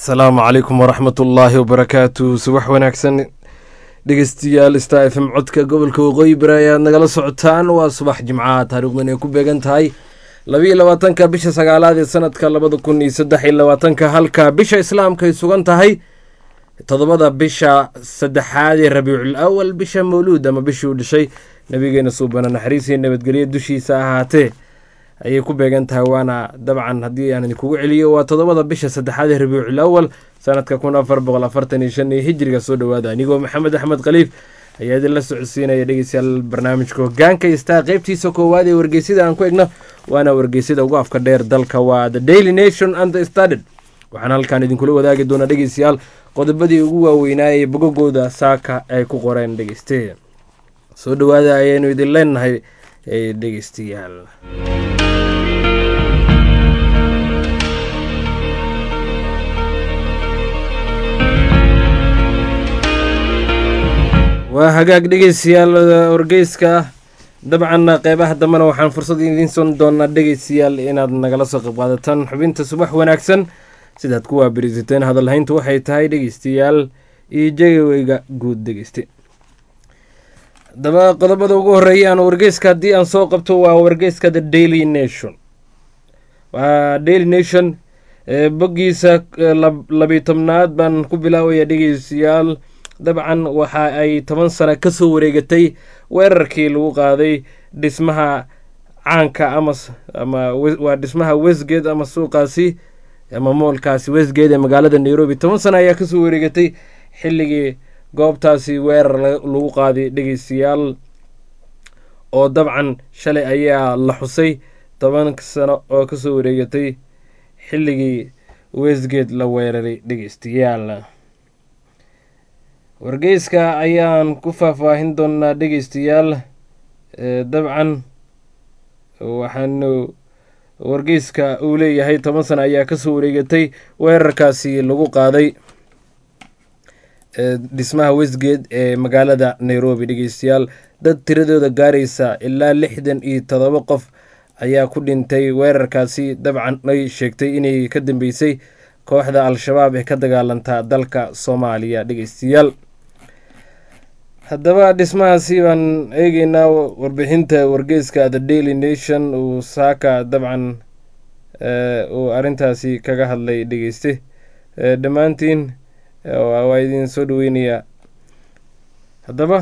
asalaamu calaykum waraxmat ullaahi wabarakaatu subax wanaagsan dhegeystayaal star f m codka gobolka waqooyi bari ayaad nagala socotaan waa subax jimcaha taariikhdan ay ku beegan tahay labiiyo labaatanka bisha sagaalaad ee sanadka labada kun iyo saddex iyo labaatanka halka bisha islaamka ay sugan tahay toddobada bisha saddexaad ee rabiicul awal bisha mawluud ama bishii uu dhashay nabigeena suubana naxariisiyo nabadgelyo dushiisa ahaatee ayay ku beegan tahay waana dabcan haddii aan idinkugu celiyo waa toddobada bisha saddexaad ee rabiicul awal sanadka kun afar boqol afartan iyo shan iyo hijriga soo dhowaada anigoo maxamed axmed khaliif ayaa idinla socodsiinaya dhegeystayaal barnaamijka hogaanka istaa qeybtiisa koowaad ee wargeysida aan ku egno waana wargeysida ugu afka dheer dalka waa the daily nation and the standard waxaan halkan idinkula wadaagi doonaa dhegeystayaal qodobadii ugu waaweynaa ee bogogooda saaka ay ku qoreen dhegeyste soo dhowaada ayaynu idin leenahay dhegeystayaal waa hagaag dhegeystayaal wargeyska dabcan qeybaha dambena waxaan fursad idiin son doonaa dhegeystayaal inaad nagala soo qayb qaadataan xubinta subax wanaagsan sidaad ku waabarisateen hadalhayntu waxay tahay dhegeystayaal iyo jegaweyga guud dhegeyste haddaba qodobada ugu horeeya aan wargeyska haddii aan soo qabto waa wargeyska the daily nation waa daily nation boggiisa labiyo tobnaad baan ku bilaabaya dhegeystayaal dabcan waxa ay toban sano ka soo wareegatay weerarkii lagu qaaday dhismaha caanka ama ama waa dhismaha westgate ama suuqaasi ama moolkaasi westgate ee magaalada nairobi toban sano ayaa kasoo wareegatay xilligii goobtaasi weerar lagu qaaday dhegeystayaal oo dabcan shalay ayaa la xusay toban sano oo kasoo wareegatay xilligii westgate la weeraray dhegeystayaal wargeyska ayaan ku faahfaahin doonaa dhegeystayaal dabcan waxaanu wargeyska uu leeyahay toban sano ayaa kasoo wareegatay weerarkaasi lagu qaaday dhismaha westgate ee magaalada nairobi dhegeystayaal dad tiradooda gaaraysa ilaa lixdan iyo todoba qof ayaa ku dhintay weerarkaasi dabcan ay sheegtay inay ka dambeysay kooxda al-shabaab ee ka dagaalantaa dalka soomaaliya dhegeystayaal haddaba dhismahaasi baan eegeynaa warbixinta wargeyska the daily nation uu saaka dabcan uu arrintaasi kaga hadlay dhegeyste dhammaantiin waa idin soo dhaweynayaa haddaba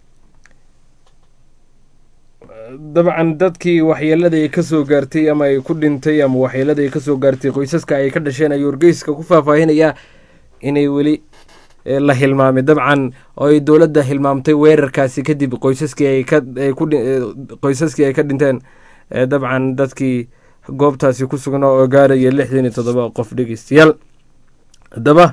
dabcan dadkii waxyeelada ay kasoo gaartay ama ay ku dhintay ama waxyeelada ay kasoo gaartay qoysaska ay ka dhasheen ayuu wargeyska ku faahfaahinayaa inay weli la hilmaamay dabcan oo ay dowladda hilmaamtay weerarkaasi kadib qoysaskii ay qoysaskii ay ka dhinteen dabcan dadkii goobtaasi ku sugnaa oo gaaraya lixdan iyo toddoba qof dhegeystayaal haddaba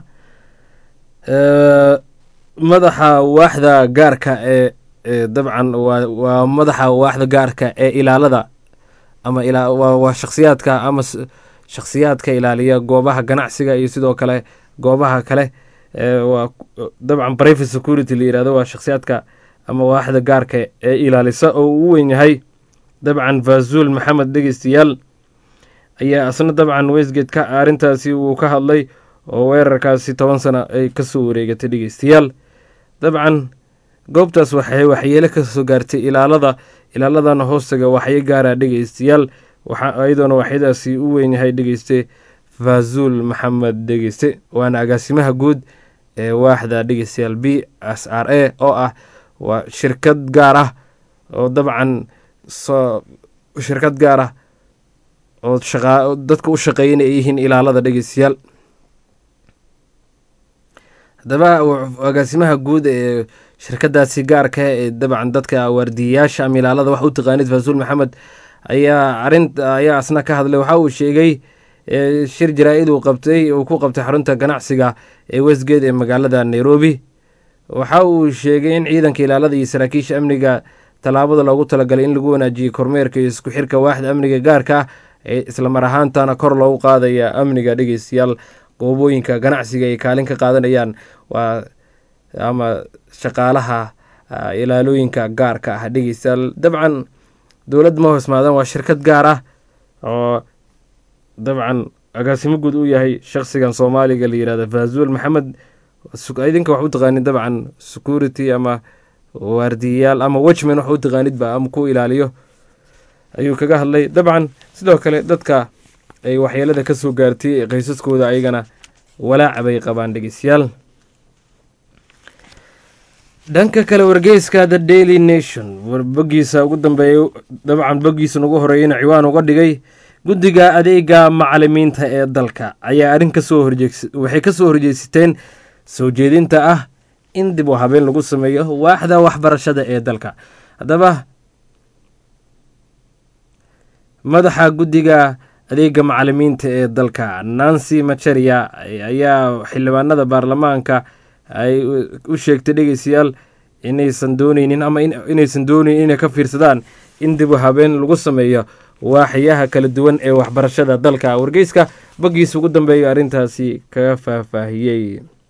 madaxa waaxda gaarka ee dabcan waa madaxa waaxda gaarka ee ilaalada ama waa shakhsiyaadka ama shakhsiyaadka ilaaliya goobaha ganacsiga iyo sidoo kale goobaha kale waa dabcan private security la yirahdo waa shakhsiyaadka ama waaxda gaarka ee ilaalisa oo uu weyn yahay dabcan vazuul maxamed dhegeystayaal ayaa asna dabcan westgate ka arrintaasi wuu ka hadlay oo weerarkaasi toban sano ay kasoo wareegatay dhegeystayaal dabcan goobtaas waxay waxyeelo kasoo gaartay ilaalada ilaaladana hoostaga waxyo gaara dhegeystayaal iyadoona waxyadaasi u weyn yahay dhegeyste vazuul maxamed dhegeyste waana agaasimaha guud ee waaxda dhegeystayaal b s r a oo ah waa shirkad gaar ah oo dabcan shirkad gaar ah oo dadka u shaqeeya inay yihiin ilaalada dhegeystayaal haddaba agaasimaha guud ee shirkadaasi gaarka ee dabcan dadka waardiyayaasha ama ilaalada wax u taqaanid faasuul maxamed ayaa arin ayaa asna ka hadlay waxa uu sheegay shir jaraa-id uu qabtay uu ku qabtay xarunta ganacsiga ee westgate ee magaalada nairobi waxa uu sheegay in ciidanka ilaalada iyo saraakiisha amniga tallaabada loogu talagalay in lagu wanaajiyey kormeerka iyo isku xirka waaxda amniga gaarka ah ee islamar ahaantana kor loogu qaadaya amniga dhegeystayaal goobooyinka ganacsiga ay kaalin ka qaadanayaan waa ama shaqaalaha ilaalooyinka gaarka ah dhegeystayaal dabcan dowlad ma hoosmaadaan waa shirkad gaar ah oo dabcan agaasimo guud u yahay shakhsigan soomaaliga la yihahda faazuul maxamed idinka wax u taqaanid dabcan security ama waardiyayaal ama watchman wax u taqaanidba ama ku ilaaliyo ayuu kaga hadlay dabcan sidoo kale dadka ay waxyeelada ka soo gaartay qaysaskooda ayagana walaaca bay qabaan dhegeystayaal dhanka kale wargeyska the daily nation bogiisa ugu dambeeya dabcan bogiisa ugu horeeyana ciwaan uga dhigay guddiga adeega macalimiinta ee dalka ayaa arrin kasoo horjees waxay kasoo horjeesiteen soo jeedinta ah in dib u habeen lagu sameeyo waaxda waxbarashada ee dalka haddaba madaxa guddiga adeega macalimiinta ee dalka nancy macharia ayaa xildhibaanada baarlamaanka ay u sheegtay dhegeystayaal inaysan dooneynin ama inaysan dooneynin inay ka fiirsadaan in dib u habeen lagu sameeyo waaxyaha kala duwan ee waxbarashada dalka wargeyska baggiisa ugu dambeeya arrintaasi kaga faahfaahiyey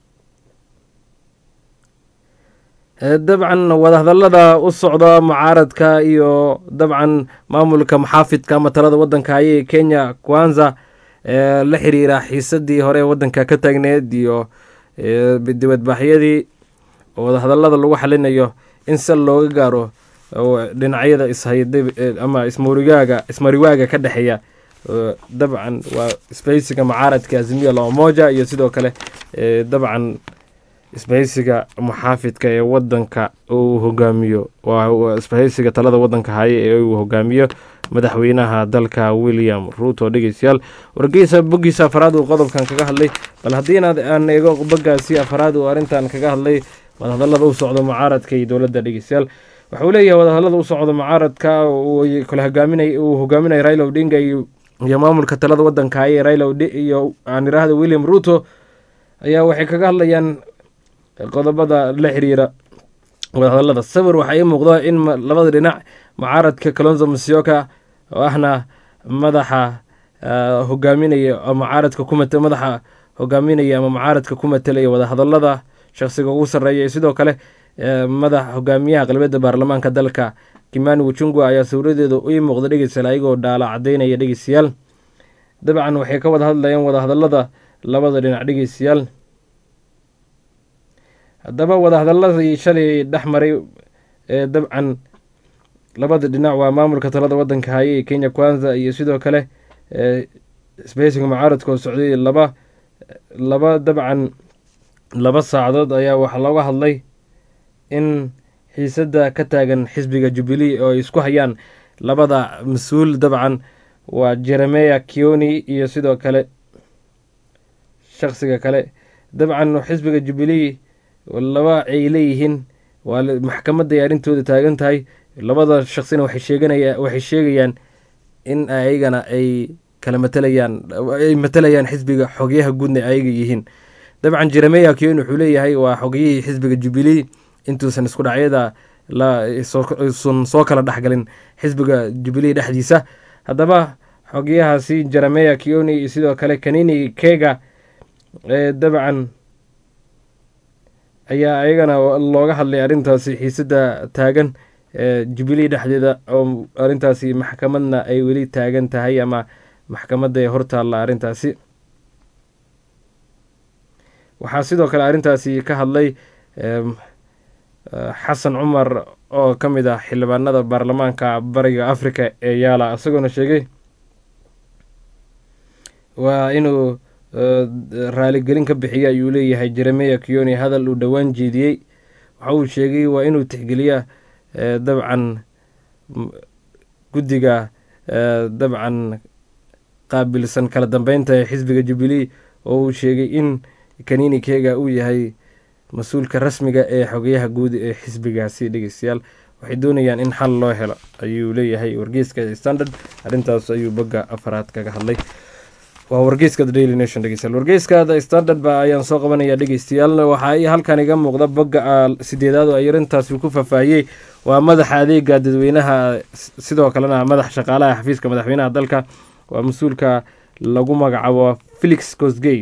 dabcan wadahadalada u socda mucaaradka iyo dabcan maamulka maxaafidka ama talada wadanka ayay kenya kwanza la xiriira xiisadii hore wadanka ka taagneed iyo dibadbaaxyadii wadahadalada lagu xalinayo in sal looga gaaro dhinacyada ishayda ama ismurigaaga ismariwaaga ka dhexeeya dabcan waa isbahaysiga mucaaradka azimiya lamoja iyo sidoo kale dabcan isbahaysiga muxaafidka ee wadanka uu hogaamiyo waa isbahaysiga talada wadanka haye ee uu hogaamiyo madaxweynaha dalka william ruuto dhegeystayaal wargeysa boggiisa afaraad uu qodobkan kaga hadlay bal haddii inaad aan eego boggaasi afaraad uu arrintan kaga hadlay wadahadalada u socdo mucaaradka iyo dowladda dhegeystayaal waxa uu leeyahay wadahadalada u socdo mucaaradka kala hogaaminay uu hogaaminaya raila odinga iyo maamulka talada wadanka haye raila iyo aan iraahda william ruuto ayaa waxay kaga hadlayaan qodobada la xiriira wadahadalada sawir waxaa ii muuqda in labada dhinac mucaaradka kalonzo musyoka oo ahna madaxa hogaaminaya mucaaradka ku mate madaxa hogaaminaya ama mucaaradka ku matelaya wadahadalada shaqsiga ugu sarreeya sidoo kale madaxa hogaamiyaha qalbeedda baarlamaanka dalka kimani wuchungwa ayaa sawiradeeda ii muuqda dhegeystayaal ayagoo dhaala cadeynaya dhegeystayaal dabcan waxay ka wada hadlayaan wadahadalada labada dhinac dhegeystayaal haddaba wadahadaladii shalay dhex maray ee dabcan labada dhinac waa maamulka talada wadanka haye ee kenya kwanza iyo sidoo kale sbeysiga mucaaradka oo socday laba laba dabcan laba saacadood ayaa waxaa looga hadlay in xiisadda ka taagan xisbiga jubilee oo ay isku hayaan labada mas-uul dabcan waa jeremeya kioni iyo sidoo kale shaksiga kale dabcan xisbiga jubilee laba ay leeyihiin waa maxkamadday arrintooda taagan tahay labada shaksina waxay sheeganaya waxay sheegayaan in ayagana ay kala matalayaan ay matalayaan xisbiga xogyaha guudna ayaga yihiin dabcan jeremeya kion wuxuu leeyahay waa xogyihii xisbiga jubilee intuusan isku dhacyada lsun soo kala dhexgalin xisbiga jubilee dhexdiisa haddaba xogyahaasi jeremeya kioni iyo sidoo kale kanini kega dabcan ayaa ayagana looga hadlay arrintaasi xiisadda taagan jubilee dhexdeeda oo arrintaasi maxkamadna ay weli taagan tahay ama maxkamadda hortaalla arrintaasi waxaa sidoo kale arrintaasi ka hadlay xasan cumar oo ka mid ah xildhibaanada baarlamaanka bariga africa ee yaala isagoona sheegay waa inuu raaligelin ka bixiya ayuu leeyahay jeremeya kioni hadal uu dhowaan jeediyey waxa uu sheegay waa inuu tixgeliya dabcan guddiga dabcan qaabilsan kala dambeynta ee xisbiga jubilee oo uu sheegay in kanini kega uu yahay mas-uulka rasmiga ee xogayaha guud ee xisbigaasi dhegeystayaal waxay doonayaan in xal loo helo ayuu leeyahay wargeyska standard arrintaas ayuu bogga afaraad kaga hadlay waa wargeyska the daily nation dhegeystayaal wargeyska the standard ba ayaan soo qabanaya dhegeystayaal waxaa halkan iga muuqda bogga sideedaad oo ay arrintaasi ku faahfaahiyey waa madaxa adeega dadweynaha sidoo kalena madax shaqaalaha xafiiska madaxweynaha dalka waa mas-uulka lagu magacaabo felix cosgey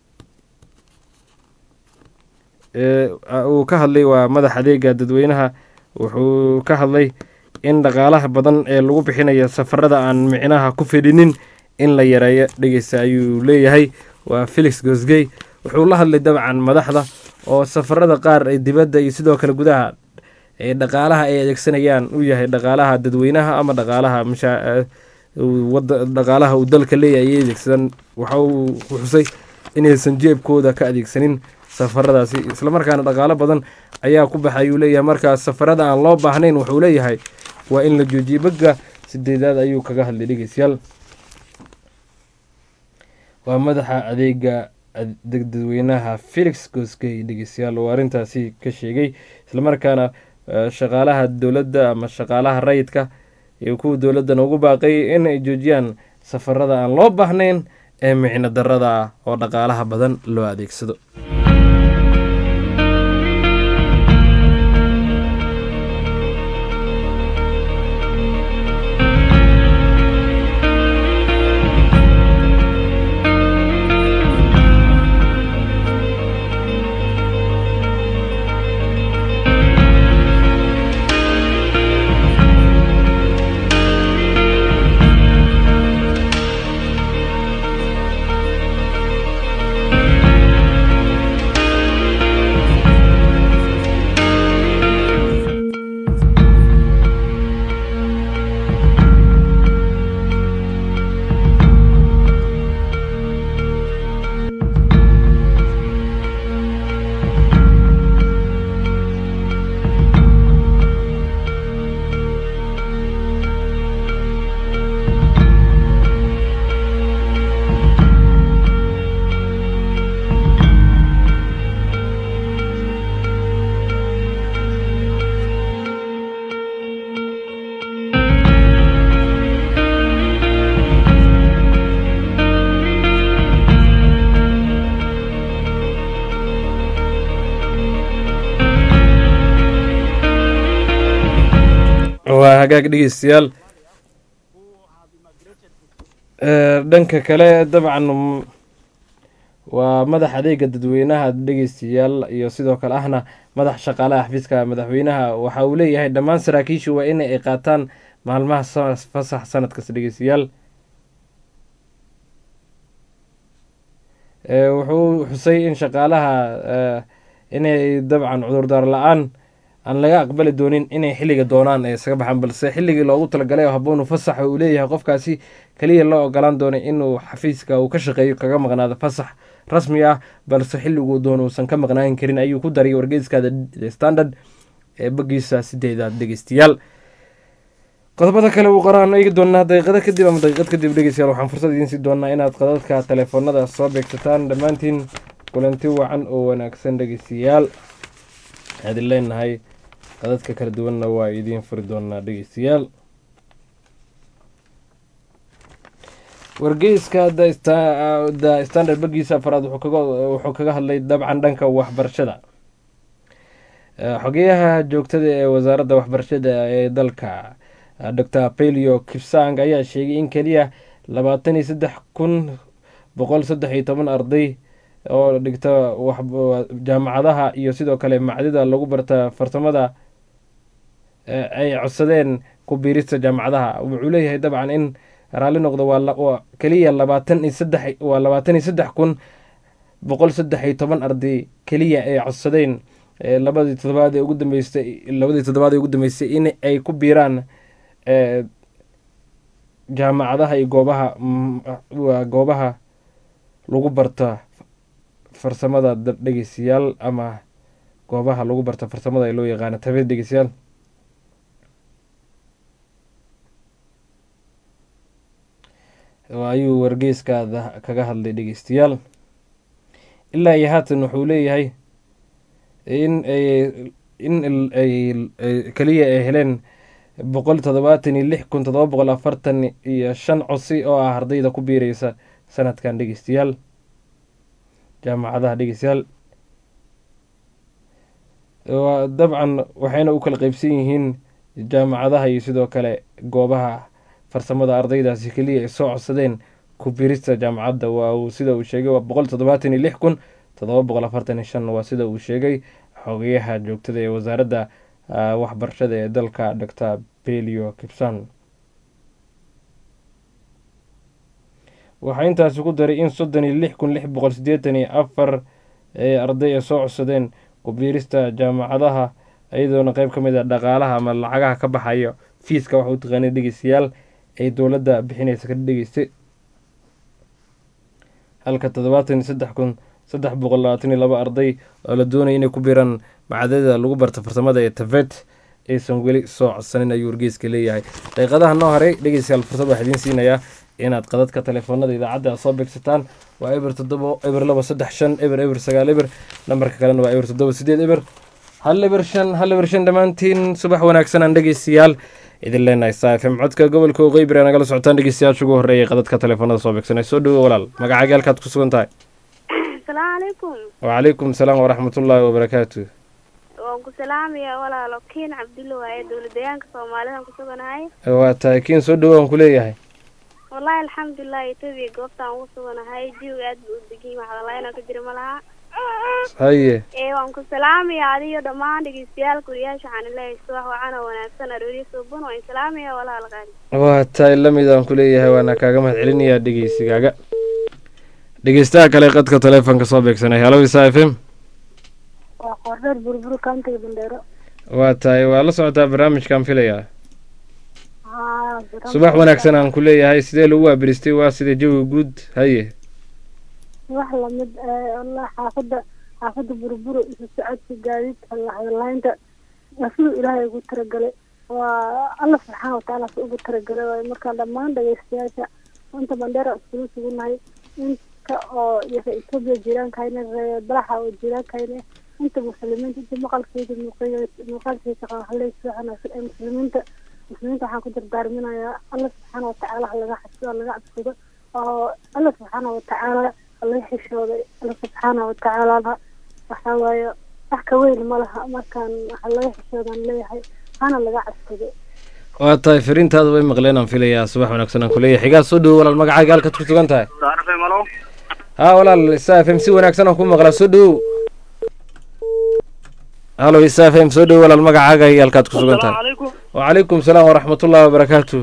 uu ka hadlay waa madax adeega dadweynaha wuxuu ka hadlay in dhaqaalaha badan ee lagu bixinayo safarada aan micnaha ku fidhinin in la yareeyo dhegeysta ayuu leeyahay waa felix gosgey wuxuu la hadlay dabcan madaxda oo safarada qaar ee dibadda iyo sidoo kale gudaha ee dhaqaalaha ay adeegsanayaan u yahay dhaqaalaha dadweynaha ama dhaqaalaha dhaqaalaha uu dalka leeyahay ay adeegsadaan waxa uu xusay inaysan jeebkooda ka adeegsanin safaradaasi islamarkaana dhaqaalo badan ayaa ku baxay uu leeyahay markaas safarada aan loo baahnayn wuxuu leeyahay waa in la joojiye bagga sideedaad ayuu kaga hadlay dhegeystayaal waa madaxa adeega dadweynaha felix goskey dhegeystayaal oo arrintaasi ka sheegay islamarkaana shaqaalaha dowladda ama shaqaalaha rayidka iyo kuwa dowladdan ugu baaqay in ay joojiyaan safarada aan loo baahnayn ee micno darada ah oo dhaqaalaha badan loo adeegsado waa hagaag dhegeystayaal dhanka kale dabcan waa madax adeega dadweynaha dhegeystayaal iyo sidoo kale ahna madax shaqaalaha xafiiska madaxweynaha waxa uu leeyahay dhammaan saraakiishu waa in ay qaataan maalmaha fasax sanadkas dhegeystayaal wuxuu xusay in shaqaalaha inay dabcan cudurdaar la-aan aan laga aqbali doonin inay xilliga doonaan ee isaga baxaan balse xilligii loogu talagalay oo haboonu fasaxa uu leeyahay qofkaasi keliya loo ogolaan doonay inuu xafiiska uu ka shaqeeyo kaga maqnaado fasax rasmi ah balse xilliguu doono uusan ka maqnaan karin ayuu ku dariyay wargeyskaada standard ee bagiisa sideedaad dhegeystayaal qodobada kale uu qoraan eegi doonaa daqiiqada kadib ama daqiiqad kadib dhegeystayaal waxaan fursad idiin sii doonaa inaad qadadka teleefoonada soo beegsataan dhammaantiin kulanti wacan oo wanaagsan dhegeystayaal waxaadin leenahay qadadka kala duwanna waa idiin furi doonaa dhegeystayaal wargeyska the standard bagiisa afaraad wuxuu kaga hadlay dabcan dhanka waxbarashada xogeyaha joogtada ee wasaaradda waxbarashada ee dalka docor pelio kipsang ayaa sheegay in keliya labaatan iyo saddex kun boqol saddex iyo toban arday oo dhigta jaamacadaha iyo sidoo kale macdida lagu barta farsamada ay codsadeen ku biirista jaamacadaha wuxuu leeyahay dabcan in raalli noqdo waa keliya labaatan iyo saddex waa labaatan iyo saddex kun boqol saddex iyo toban arday keliya ay codsadeen labadii todobaad ee ugu dambeystay labadii toddobaad ee ugu dambeystay in ay ku biiraan jaamacadaha iyo goobaha waa goobaha lagu barta farsamada dhegeystayaal ama goobaha lagu barta farsamada ee loo yaqaano tabeed dhegeystayaal ayuu wargeyskaada kaga hadlay dhegeystayaal ilaa iyo haatan wuxuu leeyahay in in ay keliya ay heleen boqol toddobaatan iyo lix kun toddoba boqol afartan iyo shan cosi oo ah ardayda ku biireysa sanadkan dhegeystayaal jaamacadaha dhegeystayaal dabcan waxayna u kala qeybsan yihiin jaamacadaha iyo sidoo kale goobaha farsamada ardaydaasi keliya ay soo codsadeen ku biirista jaamacadda waa uu sida uu sheegay waa boqol toddobaatan iyo lix kun toddoba boqol afartan iyo shan waa sida uu sheegay xogeyaha joogtada ee wasaaradda waxbarashada ee dalka docor belio kipsan waxaa intaasi ku daray in soddon iyo lix kun lix boqol siddeetan iyo afar ee arday ay soo codsadeen kubiirista jaamacadaha iyadoona qeyb ka mid a dhaqaalaha ama lacagaha ka baxayo fiiska waxa u taqaanay dhegeystayaal ay dowladda bixinaysa ka dhegeystay halka toddobaatan iyo saddex kun saddex boqol labaatan iyo laba arday oo la doonaya inay ku biiraan macadada lagu barta farsamada ee tafet aysan weli soo codsanin ayuu wargeyska leeyahay daqiiqadaha noo horay dhegeystayaal fursad waxaa idiin siinayaa inaad qadadka taleefoonada idaacadda aad soo beegsataan waa eber toddobo eber laba saddex shan eber eber sagaal eber nambarka kalena waa eber toddoba sideed eber hal eber shan hal eber shan dhammaantiin subax wanaagsan aan dhegeystayaal idin leenahay saa fm codka gobolka oqeybir ee nagala socotaan dhegeystayaasha ugu horreeyay qadadka taleefoonada soo beegsanay soo dhowo walaal magacaaga halkaad ku sugan tahay asalaamu calaykum wacalaykum salaam waraxmatullaahi wabarakaatu waan ku salaamayaa walaalo kiin cabdulla waaye dowladayaanka soomaalidan ku suganahay waa tahay kiin soo dhowo aan ku leeyahay wallahi alxamdulilah etoobiya goobtaan ugu suganahay jiwga aad buu u degiy maxdalaynaa ka jira ma laha haye ee waan ku salaamayaa adiyo dhammaan dhegeystayaal kuriyaasha waxaan leeyahay subax wacan oo wanaagsan arooriyo suubun waan salaamayaa walaal qaali waa tahay lamid aan ku leeyahay waana kaaga mahad celinayaa dhegeysigaaga dhegeystaha kale qadka taleefonka soo beegsanay halo isa f m waa qoordheer burbur kaantiga bandheero waa tahay waa la socotaa barnaamijkaan filayaa subax wanaagsan aan ku leeyahay sidee lagu waabiristay waa sida jawiga guud haye wax lamid wallah xaafadda xaafadda burbur isu socodka gaadiidka lahadlaynta waa siduu ilaahay ugu talagalay waa alla subxaana watacaala si ugu talagalay waayo markaan dhammaan dhageystayaasha inta bandheera iskula sugunahay inta oo etoobiya jiraankayna balaxa oo jiraankayna inta muslimiinta inta maqalkeeda muuqaalkeeda qaahaleysa wanaagsan ee muslimiinta muslimiinta waxaan ku dardaarminayaa alla subxaana watacaala ha laga xasdo ha laga cabsado oo alla subxaana watacaala laga xishooday alla subxaana watacaalana waxaa waaye wax ka weyn ma laha markaan waxa laga xishoodan leeyahay hana laga cabsado waa tahay fariintaada way maqleen aan filayaa subax wanaagsan aan kuleeyahay xigaa soo dhowo walaal magacaaga halkaad ku sugan tahay haa walaal isa f m si wanaagsan aan ku maqlaa soo dhowow halo isa f m soo dhowo walaal magacaaga iyo halkaad ku sugan tahay wacalaykum salaam waraxmatullaahi wabarakaatu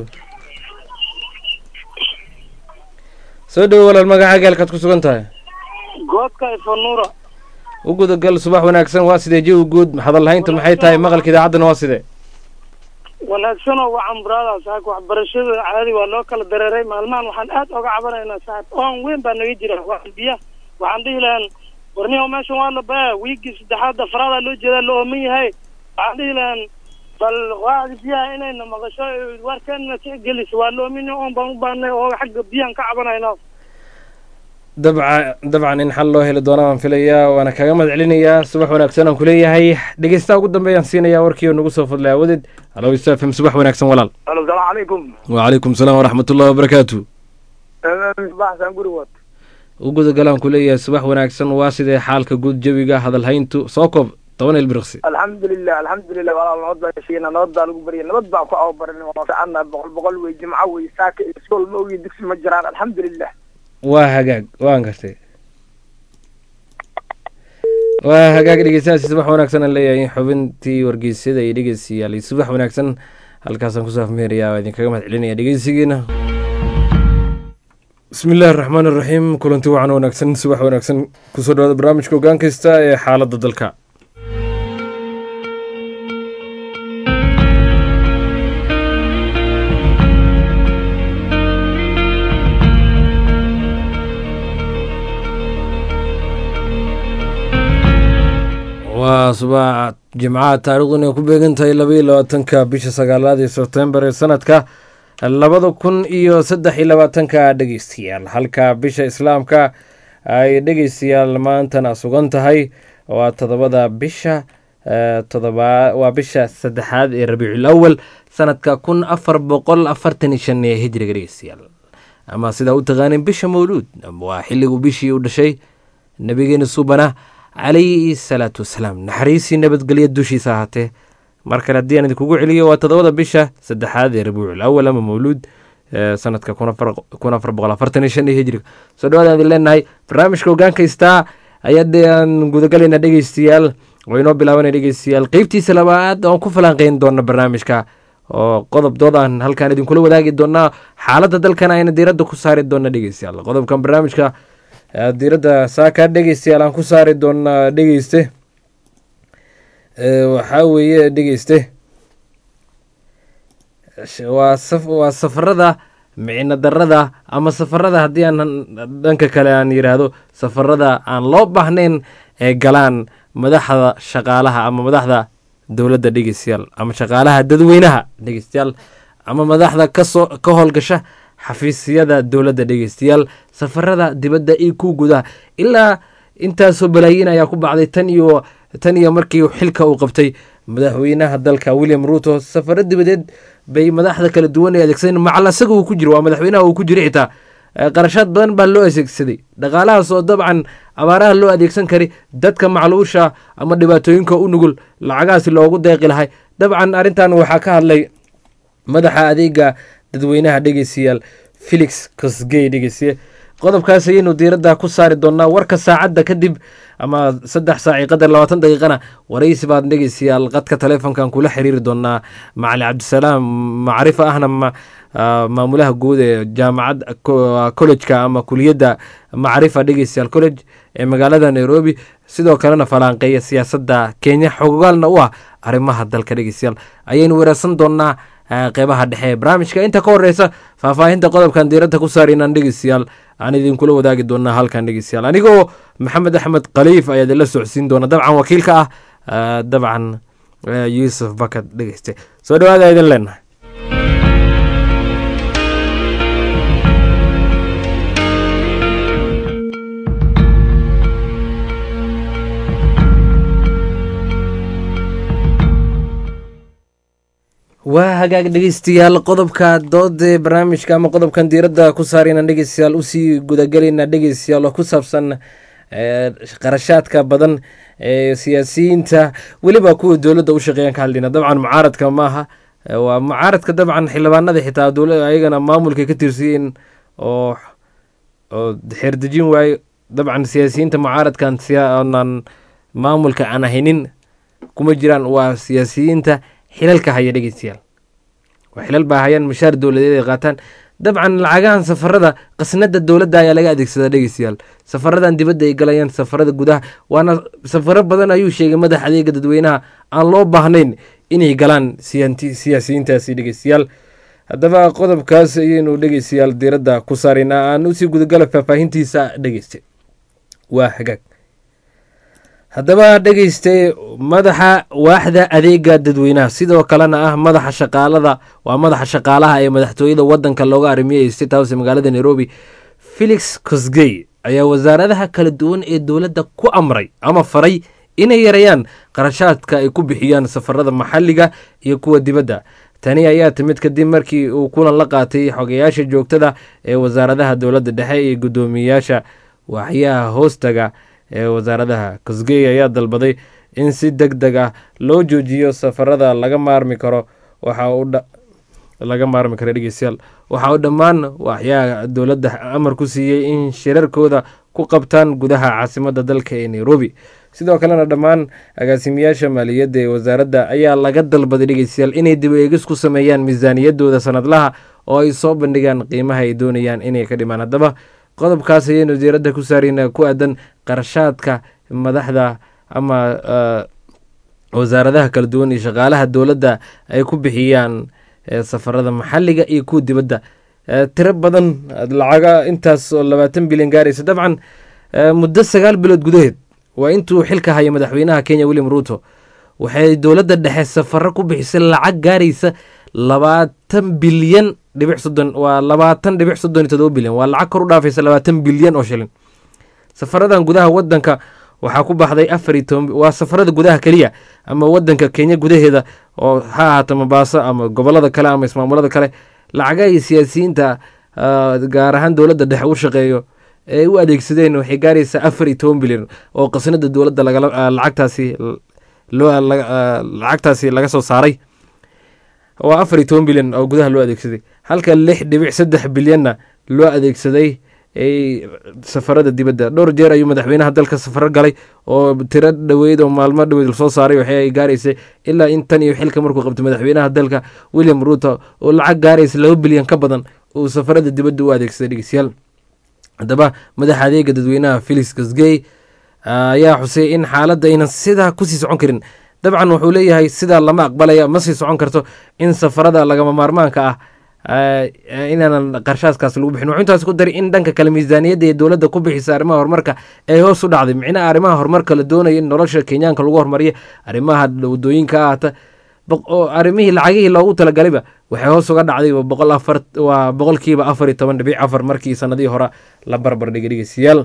soo dhowo walaal magacaaga halkaad ku sugan tahay goodka ifanuura u gudagal subax wanaagsan waa sidee jawi guud hadalhaynta maxay tahay maqalka idaacaddana waa sidee wanaagsanoo wacan buraada saaxib waxbarashada caadi waa loo kala dareeray maalmahan waxaan aad oga cabanaynaa saaxib oon weyn baa naga jira waa biya waxaan dhihi lahaan warniho meeshan waa la baa wiigii saddexaad afraadaa loo jeedaa la ooman yahay waxaan dhihi lahaan bal waadi biyaha inayna maqasho warkeenna tixgelis waa la oomin oon baan u baanay oo xagga biyahan ka cabanayna dabca dabcan in xal loo heli doona waan filayaa waana kaaga mahad celinayaa subax wanaagsan aan kuleeyahay dhegeystaha ugu dambeeyaan siinayaa warkii oo nagu soo fadlay awadeed halo isa f m subax wanaagsan walaal alo salaamu calaykum wacalaykum salaam waraxmatullahi wabarakaatu baxsan guri wad u gudagalaan kuleeyahay subax wanaagsan waa sidee xaalka guud jawiga hadalhayntu soo koob toban ilbirqsi alxamdulilah alxamdulilah walaal nabad baa heshiina nabad baa lagu baryay nabad baa ku ababarin waa ficanna boqol boqol wey jimco wey saaka iyo iskool ma ogi dugsi ma jiraan alxamdulilah waa hagaag waan gartay waa hagaag dhegeystayaasi subax wanaagsan aan leeyahay xubintii wargeysyada iyo dhegeystayaal iyo subax wanaagsan halkaasaan kusoo afmeerayaa waa idinkaga mahad celinaya dhegeysigiina bismi illaahi araxmaan iraxiim kulanti wacan wanaagsan subax wanaagsan kusoo dhawaada barnaamijka ogaan kasta ee xaaladda dalka waa subax jimcaha taarikhdan ay ku beegan tahay labaiyo labaatanka bisha sagaalaad ee sebtembar ee sanadka labada kun iyo saddex iyo labaatanka dhegeystayaal halka bisha islaamka ay dhegeystayaal maantana sugan tahay waa todobada bisha todoba waa bisha saddexaad ee rabiicul awal sanadka kun afar boqol afartan iyo shan ee hijriga dhegeystayaal ama sidaa u taqaanin bisha mawluud waa xilligu bishii u dhashay nabigeena suubana calayhi salaatu wasalaam naxariisii nabadgelya dushiisa ahaatee mar kale haddii aan idinkugu celiyo waa todobada bisha saddexaad ee rabiicul awal ama mawluud sanadka kun afar boqol afartan iyo shan iyo hijriga soo dhawaad idin leenahay barnaamijka hogaankaystaa ayaan gudagalaynaa dhegeystayaal oo inoo bilaabanaya dhegeystayaal qeybtiisa labaad oon ku falanqeyn doona barnaamijka oo qodob dood aan halkaan idinkula wadaagi doonaa xaaladda dalkan ayna diiradda ku saari doona dhegeystayaal qodobkan barnaamijka diiradda saakaa dhegeystayaal aan ku saari doonaa dhegeyste waxaa weeye dhegeyste waa waa safarada micno darada ama safarada haddii aan dhanka kale aan yidhaahdo safarada aan loo baahnayn ee galaan madaxda shaqaalaha ama madaxda dowladda dhegeystayaal ama shaqaalaha dadweynaha dhegeystayaal ama madaxda kasoo ka howlgasha xafiisyada dowladda dhegeystayaal safarada dibadda iyo ku gudaha ilaa intaasoo balaayiin ayaa ku bacday tan iyo tan iyo markii xilka uu qabtay madaxweynaha dalka william ruuto safaro dibadeed bay madaxda kala duwan ay adeegsadeen macal asaga uu ku jiro waa madaxweynaha uu ku jiro xitaa qarashaad badan baa loo adeegsaday dhaqaalahaas oo dabcan abaaraha loo adeegsan kari dadka macluusha ama dhibaatooyinka u nugul lacagahaasi loogu deeqi lahay dabcan arrintan waxaa ka hadlay madaxa adeega dadweynaha dhegeystayaal felix cosgey dhegeystaye qodobkaas ayaynu diiradda ku saari doonaa warka saacadda kadib ama saddex saaci qadar labaatan daqiiqana waraysi baad dhegeystayaal qadka taleefonkan kula xiriiri doonaa macali cabdisalaam macrifo ahna maamulaha guud ee jaamacad collejka ama kuliyadda macrifa dhegeystayaal college ee magaalada nairobi sidoo kalena falaanqeeya siyaasadda kenya xogogaalna u ah arrimaha dalka dhegeystayaal ayaynu weerarsan doonaa qeybaha dhexe ee barnaamijka inta ka horeysa faahfaahinta qodobkan diiradda ku saaraynaan dhegeystayaal aan idinkula wadaagi doonaa halkan dhegeystayaal anigoo maxamed axmed khaliif ayaa idinla socodsiin doona dabcan wakiilka ah dabcan yuusuf bakad dhegeyste soo dhawaada idin leenahay waa hagaag dhegeystayaal qodobka doodee barnaamijka ama qodobkan diiradda ku saarayna dhegeystayaal usii gudagelayna dhegeystayaal oo ku saabsan qarashaadka badan ee siyaasiyiinta weliba kuwa dowladda u shaqeeyaan ka hadlayna dabcan mucaaradka maaha waa mucaaradka dabcan xildhibaanada xitaa dowla ayagana maamulka ka tirsiyin oo oo xeerdejin waayo dabcan siyaasiyiinta mucaaradkan siaan maamulka aan ahaynin kuma jiraan waa siyaasiyiinta xilalka haya dhegeystayaal waa xilal baa hayaan mashaar dowladeed ay qaataan dabcan lacagahan safarada qasnada dowladda ayaa laga adeegsadaa dhegeystayaal safaradan dibadda ay galayaan safarada gudaha waana safaro badan ayuu sheegay madax adeega dadweynaha aan loo baahnayn inay galaan siyaasiyiintaasi dhegeystayaal haddaba qodobkaas ayaynu dhegeystayaal diiradda ku saaraynaa aan usii gudagala faahfaahintiisa dhegeysta waa hagaag haddaba dhegeyste madaxa waaxda adeega dadweynaha sidoo kalena ah madaxa shaqaalada waa madaxa shaqaalaha ee madaxtooyada wadanka looga arimiye state house ee magaalada nairobi felix cosgey ayaa wasaaradaha kala duwan ee dowladda ku amray ama faray inay yareeyaan qarashaadka ay ku bixiyaan safarada maxalliga iyo kuwa dibadda tani ayaa timid kadib markii uu kulan la qaatay xogayaasha joogtada ee wasaaradaha dowladda dhexe iyo guddoomiyeyaasha waaxyaha hoostaga ee wasaaradaha cosgey ayaa dalbaday in si deg deg ah loo joojiyo safarada laga maarmi karo waxa uu laga maarmi karo dhegeystayaal waxa uu dhammaan waaxyaha dowladda amar ku siiyey in shirarkooda ku qabtaan gudaha caasimadda dalka ee nairobi sidoo kalena dhammaan agaasimayaasha maaliyadda ee wasaaradda ayaa laga dalbaday dhegeystayaal inay dib eegis ku sameeyaan miisaaniyadooda sanadlaha oo ay soo bandhigaan qiimaha ay doonayaan inay ka dhimaan haddaba qodobkaas ayaynu diiradda ku saarayna ku aadan qarashaadka madaxda ama wasaaradaha kala duwan iyo shaqaalaha dowladda ay ku bixiyaan safarada maxalliga iyo kuwa dibadda tiro badan lacaga intaas oo labaatan bilyan gaaraysa dabcan muddo sagaal bilood gudaheed waa intuu xilka haya madaxweynaha kenya william ruuto waxay dowladda dhexe safaro ku bixisay lacag gaaraysa labaatan bilyan dhibic soddon waa labaatan dhibic soddon iyo todoba bilyan waa lacag kor u dhaafaysa labaatan bilyan oo shilin safaradan gudaha wadanka waxaa ku baxday afar iyo toban waa safarada gudaha keliya ama wadanka kenya gudaheeda oo ha ahaato mabaaso ama gobolada kale ama ismaamulada kale lacagaha iyo siyaasiyiinta gaar ahaan dowladda dhexe u shaqeeyo ee u adeegsadeen waxay gaaraysaa afar iyo toban bilyan oo qasnada dowladda lacagtaasi lacagtaasi laga soo saaray waa afar iyo toban bilyan oo gudaha loo adeegsaday halka lix dhibic saddex bilyanna loo adeegsaday safarada dibadda dhowr jeer ayuu madaxweynaha dalka safaro galay oo tiro dhoweyd oo maalmo dhoweyd lasoo saaray waxay ay gaaraysay ilaa in tan iyo xilka markuu qabtay madaxweynaha dalka william ruuto oo lacag gaaraysa laba bilyan ka badan uu safarada dibadda u adeegsaday dhegeystayaal haddaba madaxa adeega dadweynaha felix kasgey ayaa xusay in xaaladda aynan sidaa kusii socon karin dabcan wuxuu leeyahay sidaa lama aqbalaya ma sii socon karto in safarada lagama maarmaanka ah inaanan qarshaadkaas lagu bixin wuxuu intaas ku daray in dhanka kale miisaaniyadda ee dowladda ku bixisa arrimaha horumarka ay hoos u dhacday micnaha arrimaha horumarka la doonaya in nolosha kenyaanka lagu horumariyo arrimaha wadooyinka ahata oo arrimihii lacagihii loogu talagaleyba waxay hoos uga dhacday boqol afar waa boqolkiiba afar iyo toban dhibic afar markii sanadihii hore la barbar dhigay dhegeystayaal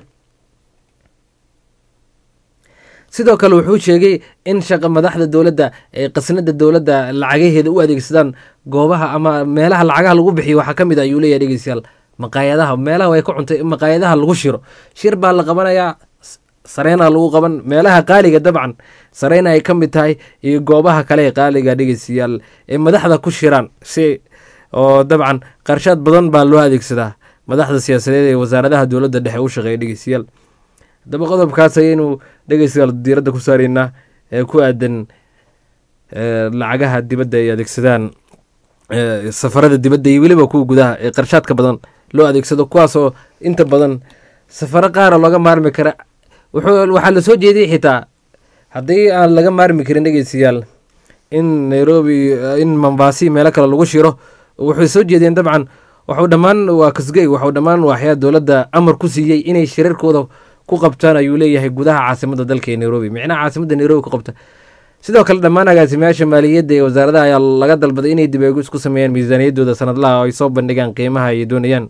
sidoo kale wuxuu sheegay in shaqa madaxda dowladda ee qasnada dowladda lacagaheeda u adeegsadaan goobaha ama meelaha lacagaha lagu bixiyo waxaa ka mid a ayuu leeyahay dhegeystayaal maqaayadaha meelaha way ka cuntay maqaayadaha lagu shiro shir baa la qabanayaa sareyna lagu qaban meelaha qaaliga dabcan sareyna ay ka mid tahay iyo goobaha kale ee qaaliga dhegeystayaal ee madaxda ku shiraan si oo dabcan qarshaad badan baa loo adeegsadaa madaxda siyaasadeed ee wasaaradaha dowladda dhexe u shaqeeya dhegeystayaal haddaba qodobkaas ayaynu dhegeystayaal diiradda ku saaraynaa ee ku aadan lacagaha dibadda ay adeegsadaan safarada dibadda iyo weliba kuwa gudaha ee qarshaadka badan loo adeegsado kuwaasoo inta badan safaro qaara looga maarmi kara waxaa lasoo jeediyey xitaa haddii aan laga maarmi karin dhegeystayaal in nairobi in mombasi meelo kale lagu shiro waxay soo jeediyeen dabcan waxuu dhammaan waa kasgey waxuu dhammaan waaxyaa dowladda amar ku siiyey inay shirarkooda ku qabtaan ayuu leeyahay gudaha caasimada dalka ee nairobi micnaha caasimada nairobi ku qabta sidoo kale dhammaan agaasimayaasha maaliyadda ee wasaaradaha ayaa laga dalbaday inay dib eegis ku sameeyaan miisaaniyaddooda sanadlaha oo ay soo bandhigaan qiimaha ay doonayaan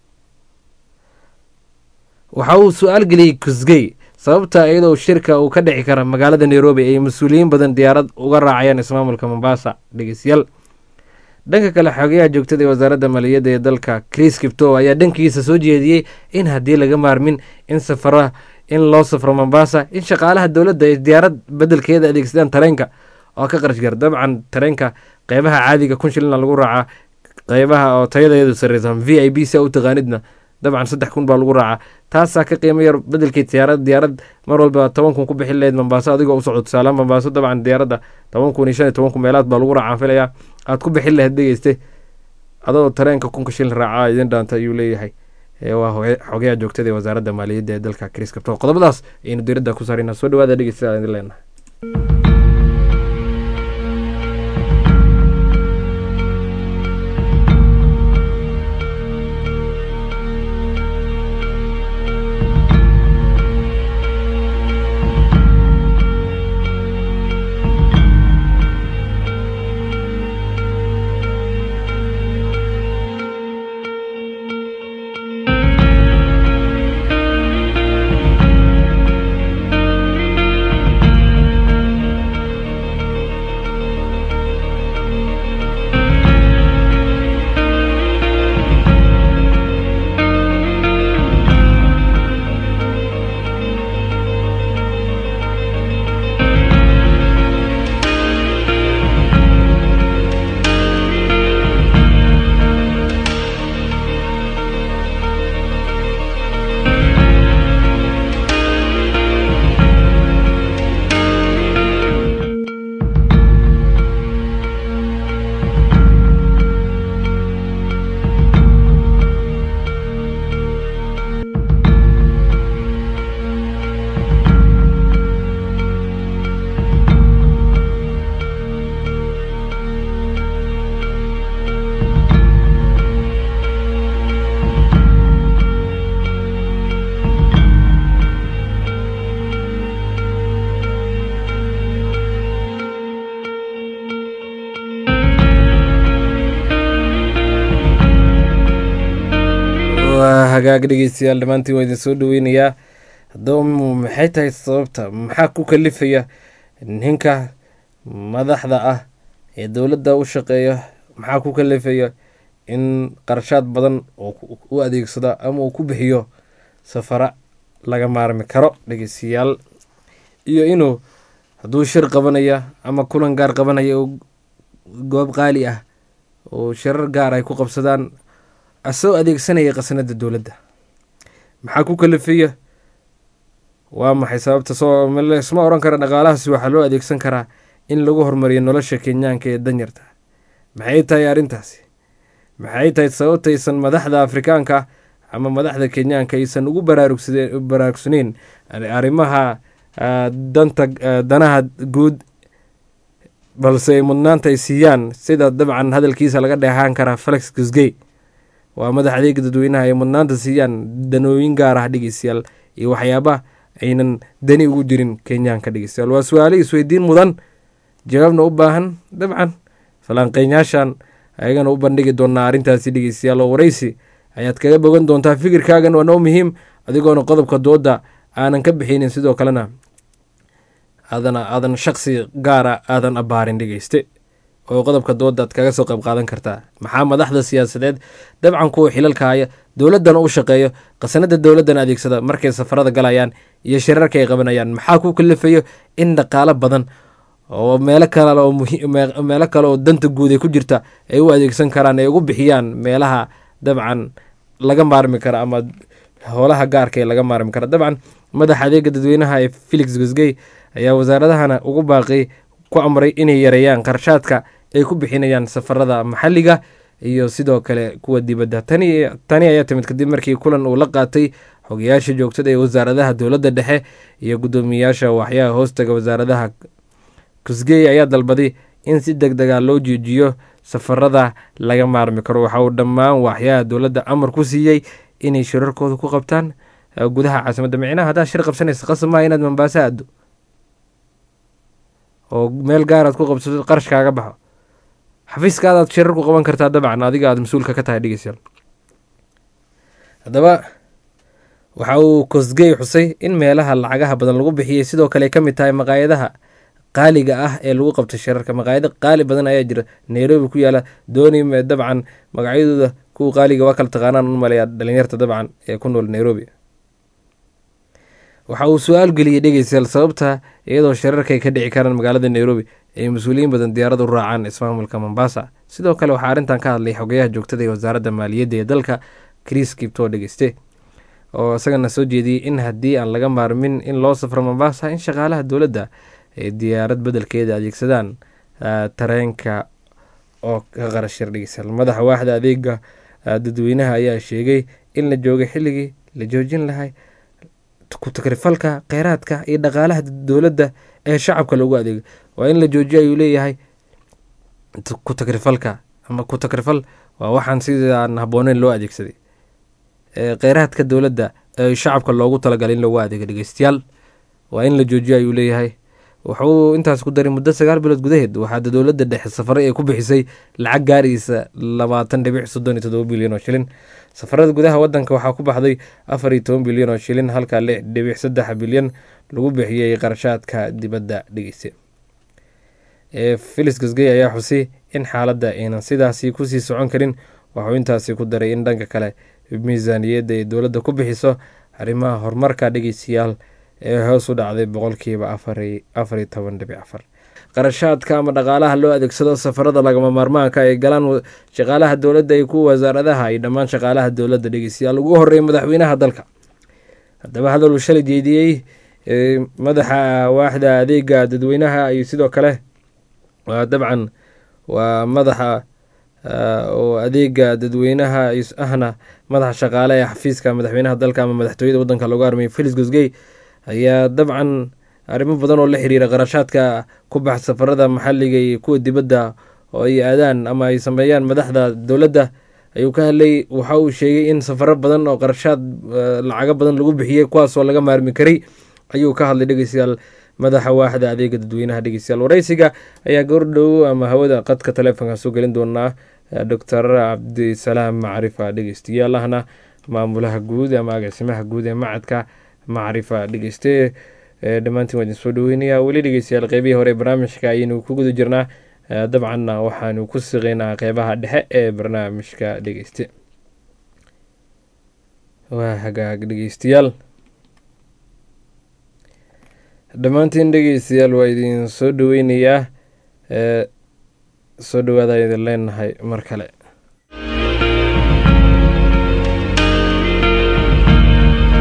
waxa uu su-aal geliyey kusgey sababta iyadoo shirka uu ka dhici kara magaalada nairobi ay mas-uuliyiin badan diyaarad uga raacayaan ismaamulka mombasa dhegeystayaal dhanka kale xogayaha joogtada ee wasaaradda maaliyadda ee dalka chris kipto ayaa dhankiisa soo jeediyey in haddii laga maarmin in safara in loo safro mombasa in shaqaalaha dowladda ay diyaarad bedelkeeda adeegsadaan tareenka oo ka qarashgar dabcan tareenka qeybaha caadiga kun shilina lagu raacaa qeybaha oo tayadeedu sareysa v i b si u taqaanidna dabcan saddex kun baa lagu raacaa taasaa ka qiimo yar bedelkii diyaarad diyaarad mar walba toban kun ku bixin lahayd mombaaso adigoo u socdo tusaalaha mombaaso dabcan diyaaradda toban kun iyo shan iyo toban kun meelaad baa lagu raacaa filayaa aad ku bixin lahayd dhegeyste adoo tareenka kunka shilin raacaa idin dhaanta ayuu leeyahay waa xogayaha joogtada ee wasaaradda maaliyadda ee dalka chris kabto qodobadaas ayaynu diiradda ku saarayna soo dhawaada dhegeysta idin leenahay hagaag dhegeystayaal dhammaantiin waa idin soo dhaweynayaa haddaba maxay tahay sababta maxaa ku kalifaya ninka madaxda ah ee dowladda u shaqeeya maxaa ku kalifaya in qarashaad badan u adeegsado ama uu ku bixiyo safara laga maarmi karo dhegeystayaal iyo inuu hadduu shir qabanaya ama kulan gaar qabanaya oo goob qaali ah oo shirar gaar ay ku qabsadaan asoo adeegsanaya qasnada dowladda maxaa ku kalifaya waa maxay sababta soo isma oran kara dhaqaalahaasi waxaa loo adeegsan karaa in lagu horumariyo nolosha kenyaanka ee danyarta maxay tahay arrintaasi maxay tahay sababtaysan madaxda afrikaanka ama madaxda kenyaanka aysan ugu baraarugsaneyn arrimaha danta danaha guud balse ay mudnaanta ay siiyaan sida dabcan hadalkiisa laga dheehaan karaa felix gusgey waa madax adeega dadweynaha ay mudnaanta siiyaan danooyin gaar ah dhegeystayaal iyo waxyaabaha aynan dani ugu jirin kenyaanka dhegeystayaal waa su-aale isweydiin mudan jawaabna u baahan dabcan falanqeynyaashan ayagana u bandhigi doonaa arrintaasi dhegeystayaal oo waraysi ayaad kaga bogan doontaa fikirkaagan waa noo muhiim adigoona qodobka dooda aanan ka bixinin sidoo kalena aadana aadan shaqsi gaara aadan abbaarin dhegeyste oo qodobka doodaad kaga soo qayb qaadan kartaa maxaa madaxda siyaasadeed dabcan kuwa xilalka haya dowladdana u shaqeeyo qasanada dowladdana adeegsada markay safarada galayaan iyo shirarka ay qabanayaan maxaa ku kalifayo in dhaqaalo badan oo meelo kale oo meelo kale oo danta guud ay ku jirta ay u adeegsan karaan ay ugu bixiyaan meelaha dabcan laga maarmi kara ama howlaha gaarka ee laga maarmi kara dabcan madaxa adeega dadweynaha ee felix gosgey ayaa wasaaradahana ugu baaqay ku amray inay yareeyaan qarshaadka ay ku bixinayaan safarada maxalliga iyo sidoo kale kuwa dibadda tani ayaa timid kadib markii kulan uu la qaatay xogayaasha joogtada ee wasaaradaha dowladda dhexe iyo guddoomiyayaasha waxyaha hoostaga wasaaradaha kusgey ayaa dalbaday in si deg dega loo joojiyo safarada laga maarmi karo waxa uu dhammaan waxyaha dowladda amar ku siiyey inay shirarkooda ku qabtaan gudaha caasimadda micnaha haddaad shir qabsanaysa qasab maa inaad mambaasa aaddo oo meel gaaraad ku qabsato qarash kaaga baxo xafiiskaadaad shirar ku qaban kartaa dabcan adiga aad mas-uulka ka tahay dhegeystayaal haddaba waxa uu kosgey xusay in meelaha lacagaha badan lagu bixiyey sidoo kale ay ka mid tahay maqaayadaha qaaliga ah ee lagu qabto shirarka maqaayado qaali badan ayaa jira nairobi ku yaala dooni dabcan magacyadooda kuwa qaaliga waa kala taqaanaan u maleeyaa dhalinyarta dabcan ee ku nool nairobi waxa uu su-aal geliyey dhegeystayaal sababta iyadoo shirarka ay ka dhici karaan magaalada nairobi ay mas-uuliyiin badan diyaarad u raacaan ismaamulka mombasa sidoo kale waxaa arrintan ka hadlay xogayaha joogtada ee wasaaradda maaliyadda ee dalka chris kipto dhegeyste oo isagana soo jeediyey in haddii aan laga maarmin in loo safro mombasa in shaqaalaha dowladda ay diyaarad bedelkeeda adeegsadaan tareenka oo ka qarashir dhegeystayaal madaxa waaxda adeega dadweynaha ayaa sheegay in la joogay xilligii la joojin lahay ku-takrifalka kheyraadka iyo dhaqaalaha dowladda ee shacabka loogu adeego waa in la joojiyo ayuu leeyahay ku-takrifalka ama ku-takrifal waa waxaan sidaan habbooneyn loo adeegsaday kheyraadka dowladda ee shacabka loogu talagalay in loogu adeego dhegeystayaal waa in la joojiyo ayuu leeyahay wuxuu intaas ku daray muddo sagaal bilood gudaheed waxaada dowladda dhexe safare ee ku bixisay lacag gaaraysa labaatan dhibic soddon iyo todoba bilyan oo shilin safarada gudaha wadanka waxaa ku baxday afar iyo toban bilyan oo shilin halka lix dhibic saddex bilyan lagu bixiyey qarashaadka dibadda dhegeysa felis gasgey ayaa xusay in xaaladda aynan sidaasi kusii socon karin waxuu intaasi ku daray in dhanka kale miisaaniyadda ay dowladda ku bixiso arrimaha horumarka dhegeystayaal ee hoos u dhacday boqolkiiba afariyo toban dhibic afar qarashaadka ama dhaqaalaha loo adeegsado safarada lagama maarmaanka ay galaan shaqaalaha dowladda iyo kuwa wasaaradaha iyo dhammaan shaqaalaha dowladda dhegeystayaal ugu horeeya madaxweynaha dalka haddaba hadal uu shalay jeediyey madaxa waaxda adeega dadweynaha iyo sidoo kale waa dabcan waa madaxa oo adeega dadweynaha ahna madaxa shaqaale ee xafiiska madaxweynaha dalka ama madaxtooyada wadanka loogu armay felis gosgey ayaa dabcan arrimo badan oo la xiriira qarashaadka ku bax safarada maxalliga iyo kuwa dibadda oo ay aadaan ama ay sameeyaan madaxda dowladda ayuu ka hadlay waxa uu sheegay in safaro badan oo qarashaad lacago badan lagu bixiyey kuwaasoo laga maarmi karay ayuu ka hadlay dhegeystayaal madaxa waaxda adeega dadweynaha dhegeystayaal wareysiga ayaa goordhow ama hawada qadka taleefonka soo gelin doonaa doctor cabdisalaam macrifa dhegeystayaal ahna maamulaha guud ama agaasimaha guud ee macadka macrifa dhegeyste dhammaantiin waa idin soo dhaweynayaa weli dhegeystayaal qeybihii hore barnaamijka ayaynu ku guda jirnaa dabcanna waxaanu ku siqeynaa qeybaha dhexe ee barnaamijka dhegeyste waa hagaag dhegeystayaal dhammaantiin dhegeystayaal waa idin soo dhaweynayaa soo dhawaada idin leenahay mar kale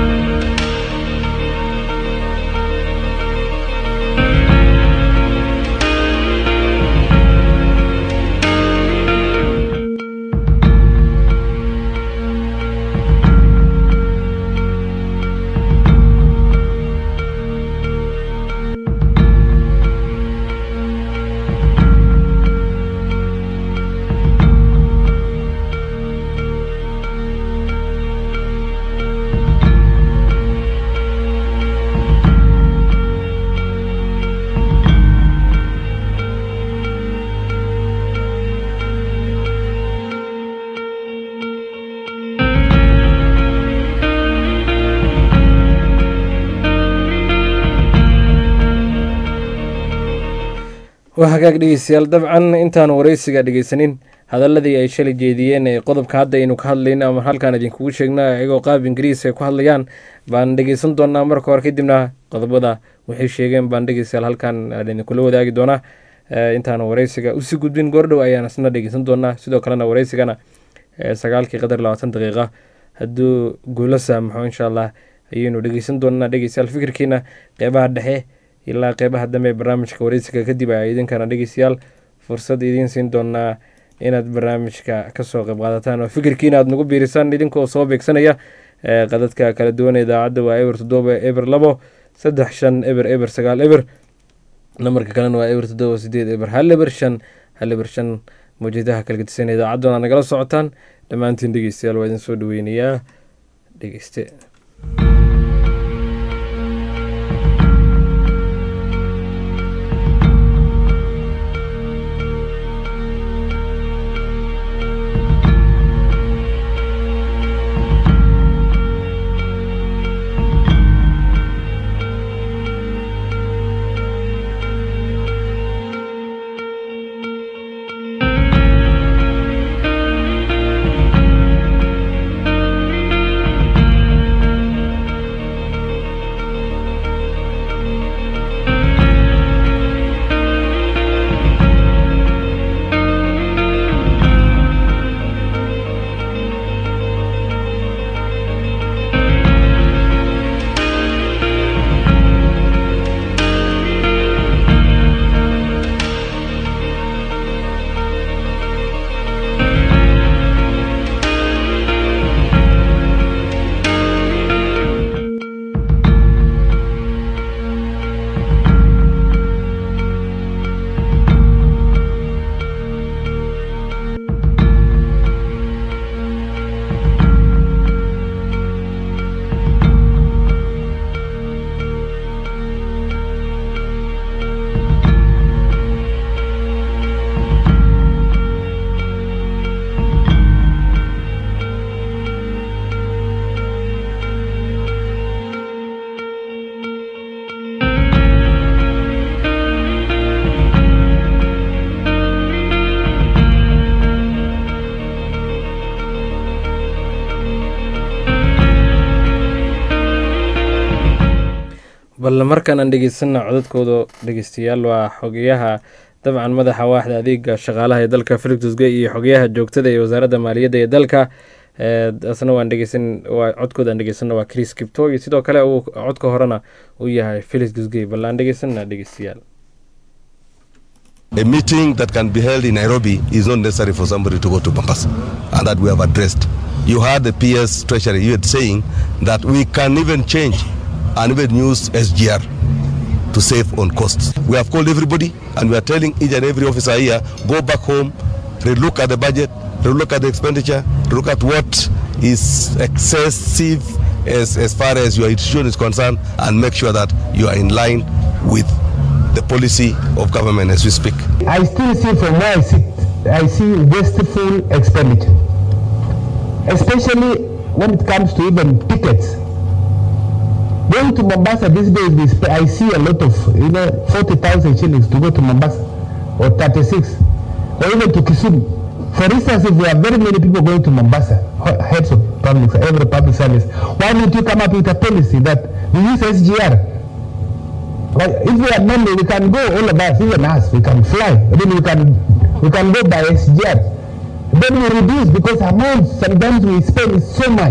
waa hagaag dhegeystayaal dabcan intaan wareysiga dhegeysanin hadaladii ay shalay jeediyeen ee qodobka hadda aynu ka hadlayno ama halkaan idinkugu sheegna iyagoo qaab ingiriis ay ku hadlayaan baan dhegeysan doonaa marka hore kadibna qodobada waxay sheegeen baan dhegeystayaal halkaan idinkula wadaagi doonaa intaan wareysiga usii gudbin goordhow ayaan isna dhegeysan doonaa sidoo kalena wareysigana sagaalkii qadar labaatan daqiiqa hadduu guulo saamaxo insha allah ayaynu dhegeysan doonaa dhegeystayaal fikirkiina qeybaha dhexe ilaa qeybaha dambe ee barnaamijka wareysiga kadib a idinkana dhegeystayaal fursad idiin siin doonaa inaad barnaamijka kasoo qeyb qaadataan oo fikirkiina aad nagu biirisaan idinkoo soo beegsanaya qadadka kala duwan idaacadda waa eber toddoba eber labo saddex shan eber eber sagaal eber nambarka kalena waa eber toddoba sideed eber hal eber shan hal eber shan mawjadaha kala gedisan idaacadduna nagala socotaan dhammaantiin dhegeystayaal waa idin soo dhaweynayaa dhegeyste bal markaan aan dhegeysana codadkooda dhegeystayaal waa xogeyaha dabcan madaxa waaxda adeega shaqaalaha ee dalka felix dusge iyo xogeyaha joogtada ee wasaaradda maaliyadda ee dalka asna waan dhegeysan waa codkooda aan dhegeysana waa chris kipto iyo sidoo kale uu codka horena uu yahay felix dusge bal aan dhegeysana dhegeystayaal A meeting that can be held in Nairobi is not necessary for somebody to go to Mombasa, and that we have addressed. You heard the PS Treasury you had saying that we can even change and even use SGR to save on costs. We have called everybody and we are telling each and every officer here go back home, relook at the budget, relook at the expenditure, look at what is excessive as, as far as your institution is concerned, and make sure that you are in line with the policy of government as we speak. I still see from where I sit, I see wasteful expenditure, especially when it comes to even tickets. Going to Mombasa these days, we sp- I see a lot of, you know, 40,000 shillings to go to Mombasa, or 36, or even to Kisumu. For instance, if there are very many people going to Mombasa, he- heads of public, every public service, why don't you come up with a policy that we use SGR? Like, if we are money, we can go, all of us, even us, we can fly. Then we can, we can go by SGR. Then we reduce because amounts sometimes we spend is so much.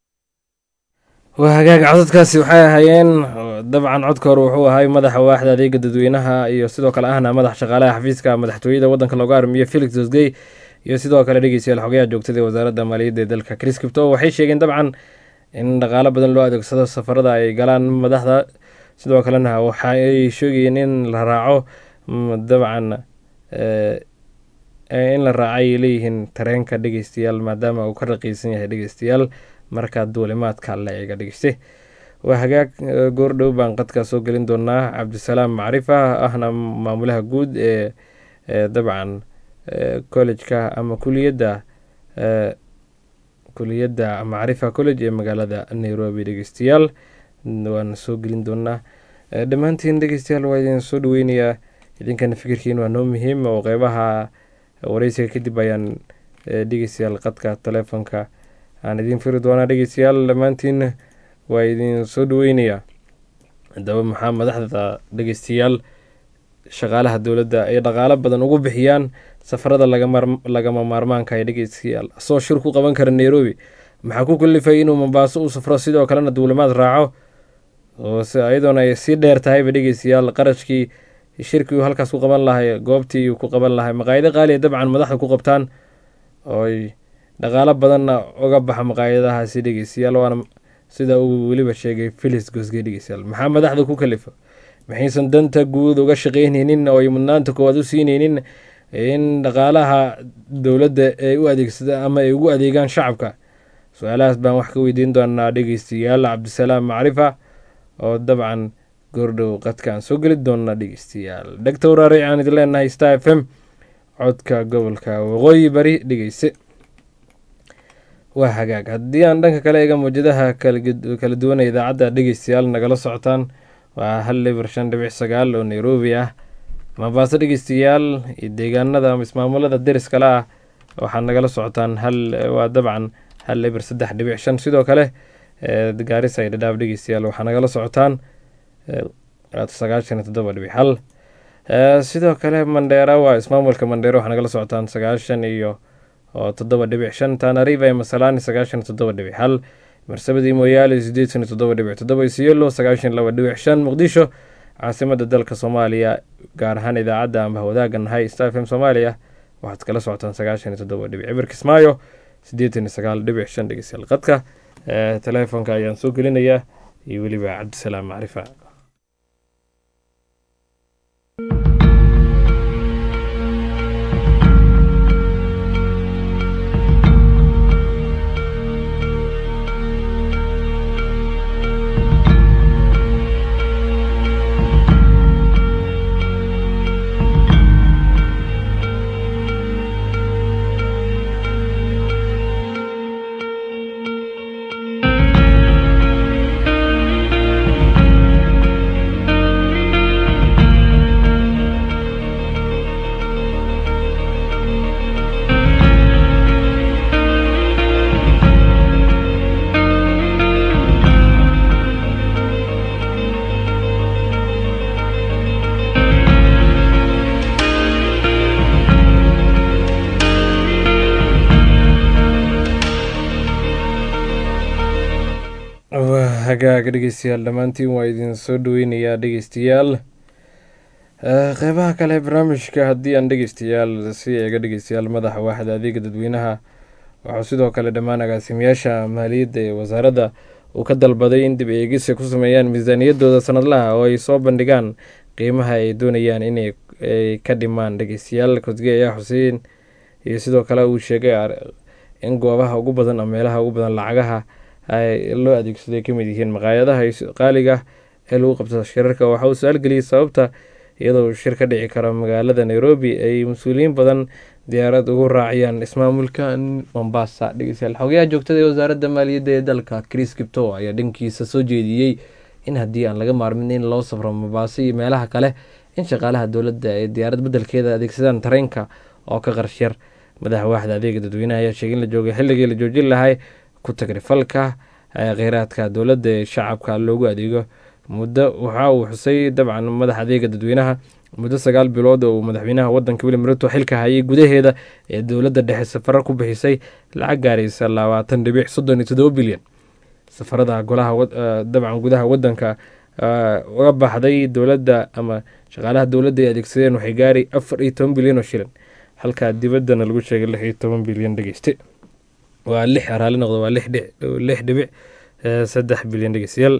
waa hagaag codadkaasi waxay ahaayeen dabcan codka hore wuxuu ahay madaxa waaxda adeega dadweynaha iyo sidoo kale ahna madax shaqaalaha xafiiska madaxtooyada wadanka looga armiyo felix dosgey iyo sidoo kale dhegeystayaal xogayaha joogtada ee wasaaradda maaliyadda ee dalka chris kipto waxay sheegeen dabcan in dhaqaalo badan loo adeegsado safarada ay galaan madaxda sidoo kalena waxa ay sheegayeen in la raaco mm, dabcan eh, eh, in la raacay ay leeyihiin tareenka dhegeystayaal maadaama uu ka raqiisan yahay dhegeystayaal markaa duulimaadka la eega dhegeyste waa hagaag eh, goordhow baan qadkaa soo gelin doonaa cabdisalaam macrifa ahna maamulaha guud ee ee dabcan eh, college-ka ama kuliyadda eh, kuliyadda macrifa college ee magaalada nairobi dhegeystayaal waana soo gelin doonaa Eh, dhammaantiin dhegeystayaal waa idin soo dhaweynayaa idinkana fikirkiin waa noo muhiim oo qeybaha wareysiga kadib ayaan dhegeystayaal qadka taleefonka aan idiin firi doonaa dhegeystayaal dhammaantiin waa idin soo dhaweynayaa haddaba maxaa madaxda dhegeystayaal shaqaalaha dowladda ay dhaqaalo badan ugu bixiyaan safarada lagama maarmaanka ee dhegeystayaal asoo shir ku qaban kara nairobi maxaa ku kalifay inuu mombaaso u safro sidoo kalena duulimaad raaco iyadoona ay sii dheer tahayba dhegeystayaal qarashkii shirkii uu halkaas ku qaban lahay goobtii uu ku qaban lahay maqaayado qaaliya dabcan madaxda ku qabtaan ooy dhaqaalo badanna uga baxa maqaayadahaasi dhegeystayaal waana sida uu weliba sheegay filis gosge dhegeystayaal maxaa madaxda ku kalifa maxaysan danta guud uga shaqeyneynin oo ay mudnaanta koowaad u siineynin in dhaqaalaha dowladda ay u adeegsada ama ay ugu adeegaan shacabka su-aalahaas baan wax ka weydiin doonaa dhegeystayaal cabdisalaam macrifa oo dabcan goordhow qadkaan soo geli doona dhegeystayaal dhegta waraaric aan idin leenahay star f m codka gobolka waqooyi bari dhegeyse waa hagaag haddii aan dhanka kale eega mawjadaha kala duwana idaacadda dhegeystayaal nagala socotaan waa hal liber shan dhibic sagaal oo nairobi ah mombaaso dhegeystayaal iyo deegaanada ama ismaamulada deriskale ah waxaad nagala socotaan hal waa dabcan hal liber saddex dhibic shan sidoo kale gaarisa iyo dhadhaaf dhegeystayaal waxaa nagala socotaan sagaashan iyo toddoba dhibic hal sidoo kale mandheera waa ismaamulka mandheera waxaa nagala socotaan sagaashan iyo toddoba dhibic shan tanariva iyo masalani sagaashan iyo toddoba dhibic hal marsabadii mooyaale sideetan iyo toddoba dhibic toddoba isiolo sagaashan laba dhibic shan muqdisho caasimada dalka soomaaliya gaar ahaan idaacadda amba wadaaga nahay star f m soomaaliya waxaad kala socotaan sagaashan iyo toddoba dhibic cibir kismaayo sideetan iyo sagaal dhibic shan dhegeystayaal qadka teleefonka ayaan soo gelinayaa iyo weliba cabdisalaam macrifa hagaaga dhegeystayaal dhammaantiin waa idin soo dhaweynayaa dhegeystayaal qeybaha kale barnaamijka haddii aan dhegeystayaal si eega dhegeystayaal madaxa waaxda adeega dadweynaha waxuu sidoo kale dhammaan agaasimayaasha maaliyadda ee wasaaradda uu ka dalbaday in dib eegis ay ku sameeyaan miisaaniyadooda sanadlaha oo ay soo bandhigaan qiimaha ay doonayaan inay ka dhimaan dhegeystayaal kosge ayaa xuseen iyo sidoo kale uu sheegay in goobaha ugu badan oo meelaha ugu badan lacagaha loo adeegsado ay kamid yihiin maqaayadaha qaaliga ee lagu qabto shirarka waxa uu su-aal geliyey sababta iyadoo shir ka dhici karo magaalada nairobi ay mas-uuliyiin badan diyaarad ugu raaciyaan ismaamulka mombasa dhegeystayaal xogayaha joogtada ee wasaaradda maaliyadda ee dalka chris kipto ayaa dhankiisa soo jeediyey in haddii aan laga maarmin in loo safro mombaaso iyo meelaha kale in shaqaalaha dowladda ay diyaarad beddelkeeda adeegsadaan tareenka oo ka qarshar madaxa waaxda adeega dadweynaha ayaa sheegay in la joogay xilligii la joojin lahay ku tagrifalka kheyraadka dowladda ee shacabka loogu adeego muddo waxa uu xusay dabcan madaxa adeega dadweynaha muddo sagaal bilood oo uu madaxweynaha wadanka william ruto xilka hayay gudaheeda ee dowladda dhexe safaro ku bixisay lacag gaaraysa labaatan dhibic soddon iyo toddoba bilyan safarada golaha dabcan gudaha wadanka uga baxday dowladda ama shaqaalaha dowladda ay adeegsadeen waxay gaari afar iyo toban bilyan oo shilin halka dibaddana lagu sheegay lix iyo toban bilyan dhegeyste waa lix raali noqdo waa lix dhibic saddex bilyan dhegeystayaal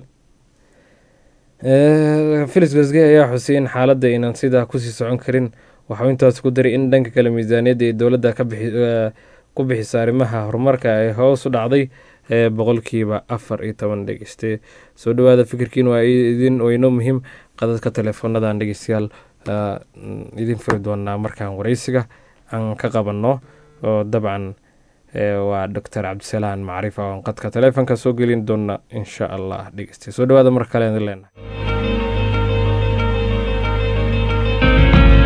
filis gosge ayaa xusay in xaaladda inaan sidaa kusii socon karin waxau intaas ku daray in dhanka kale miisaaniyadda ee dowladda ku bixisa arrimaha horumarka ee hoos u dhacday boqolkiiba afar iyo toban dhegeyste soo dhawaada fikirkiin waa idin weyno muhiim qadadka teleefoonadan dhegeystayaal idin furi doonaa markaan wareysiga aan ka qabanno oo dabcan waa doctor cabdisalaan macrifa oon qadka taleefonka soo gelin doona insha allah dhegeyste soo dhawaada mar kale idin leenahay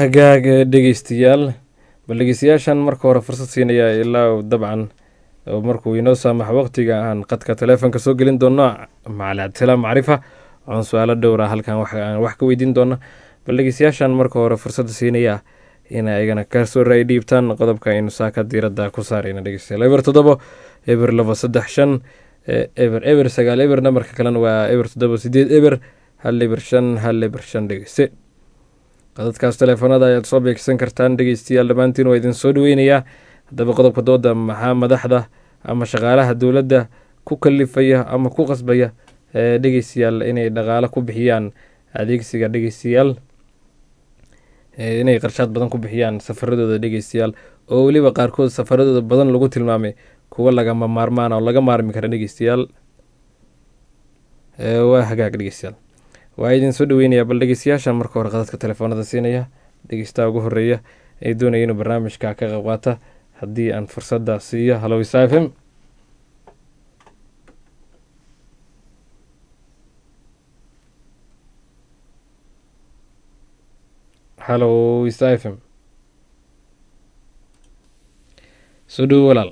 hagaag dhegeystayaal bal dhegeystayaashan marka hore fursad siinaya ilaa dabcan markuu inoo saamaxo waqtiga aan qadka taleefonka soo gelin doono macali cabdisalaam macrifa oon su-aalo dhowra halkan aan wax ka weydiin doona bal dhegeystayaashan marka hore fursadda siinaya in ayagana kasoo raay dhiibtaan qodobka aynu saaka diiradda ku saarayna dhegeystayaal eber toddobo eber labo saddex shan eber eber sagaal eber namarka kalena waa eber toddobo sideed eber hal eber shan hal eber shan dhegeyste qadadkaas teleefoonada ayaad soo beegsan kartaan dhegeystayaal dhammaantiin waa idin soo dhaweynayaa haddaba qodobka dooda maxaa madaxda ama shaqaalaha dowladda ku kalifaya ama ku qasbaya dhegeystayaal inay dhaqaalo ku bixiyaan adeegsiga dhegeystayaal inay qarshaad badan ku bixiyaan safaradooda dhegeystayaal oo weliba qaarkood safaradooda badan lagu tilmaamay kuwa lagama maarmaan oo laga maarmi kara dhegeystayaal waa hagaag dhegeystayaal waa idin soo dhaweynayaa bal dhegeystayaasha marka hore qadadka telefoonada siinaya dhegeystaha ugu horeeya ee doonaya inuu barnaamijka ka qayb qaata haddii aan fursadda siiyo halo isa f m halo isa f m soo dhowo walaal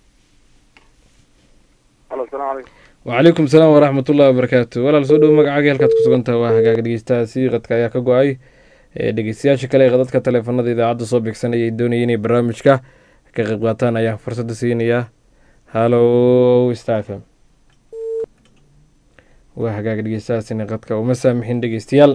wacalaykum salaam waraxmat ullahi wabarakaatu walaal soo dhowo magacaaga halkaad ku sugantaha waa hagaag dhegeystahaasi qadka ayaa ka go-ay dhegeystayaasha kale ee qadadka taleefanada idaacadda soo beegsanaya ay doonaya inay barnaamijka ka qayb qaataan ayaan fursadda siinayaa halo sta f m waa hagaag dhegeystahaasina qadka uma saamixin dhegeystayaal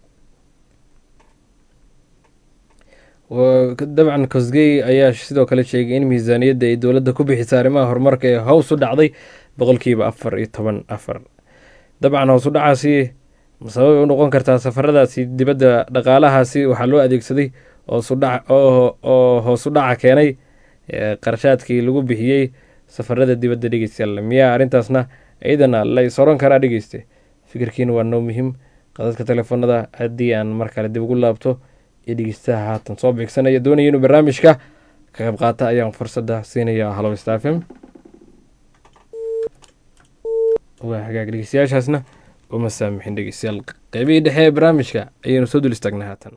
dabcan kosgey ayaa sidoo kale sheegay in miisaaniyadda ay dowladda ku bixisa arrimaha horumarka ee hows u dhacday boqolkiiba afar iyo toban afar dabcan hoos u dhacaasi sababay u noqon kartaa safaradaasi dibadda dhaqaalahaasi waxaa loo adeegsaday oo hoos u dhaca keenay qarshaadkii lagu bixiyey safarada dibadda dhegeystayaal miyaa arrintaasna iyadana la is oran karaa dhegeyste fikirkiina waa noo muhiim qadadka telefoonada haddii aan mar kale dib ugu laabto iyo dhegeystaha haatan soo beegsanaya doonaya inuu barnaamijka ka qayb qaata ayaan fursadda siinaya halo stafm waa hagaag dhegeystayaashaasna uma saamixin dhegeystayaal qeybihii dhexe ee barnaamijka ayaynu soo dul istaagnay haatan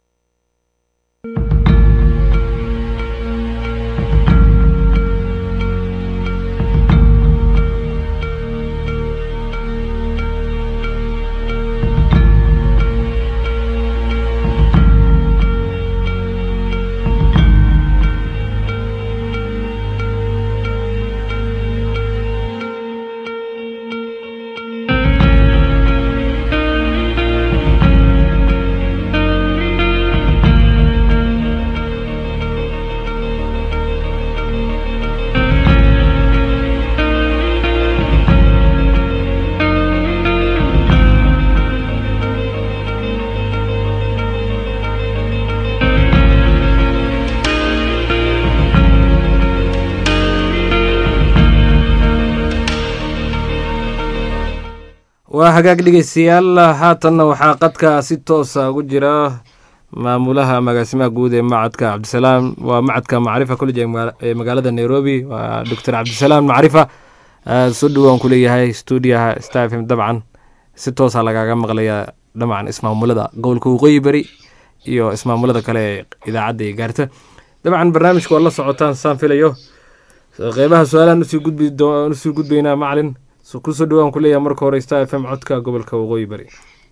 waa hagaag dhegeystayaal haatanna waxaa qadka si toosa ugu jira maamulaha magaasimaha guud ee macadka cabdisalaam waa macadka macrifa college ee magaalada nairobi waa doctor cabdisalaam macrifa soo dhowaan kuleeyahay stuudiyaha stafm dabcan si toosa lagaaga maqlaya dhamcan ismaamulada gobolka waqooyi beri iyo ismaamulada kale ee idaacadda ay gaarta dabcan barnaamijka waa la socotaan saan filayo qeybaha su-aalahan usii gudbaynaa macalin kusoo dhawaan kuleeyahay marka hore star f m codka gobolka waqooyi bari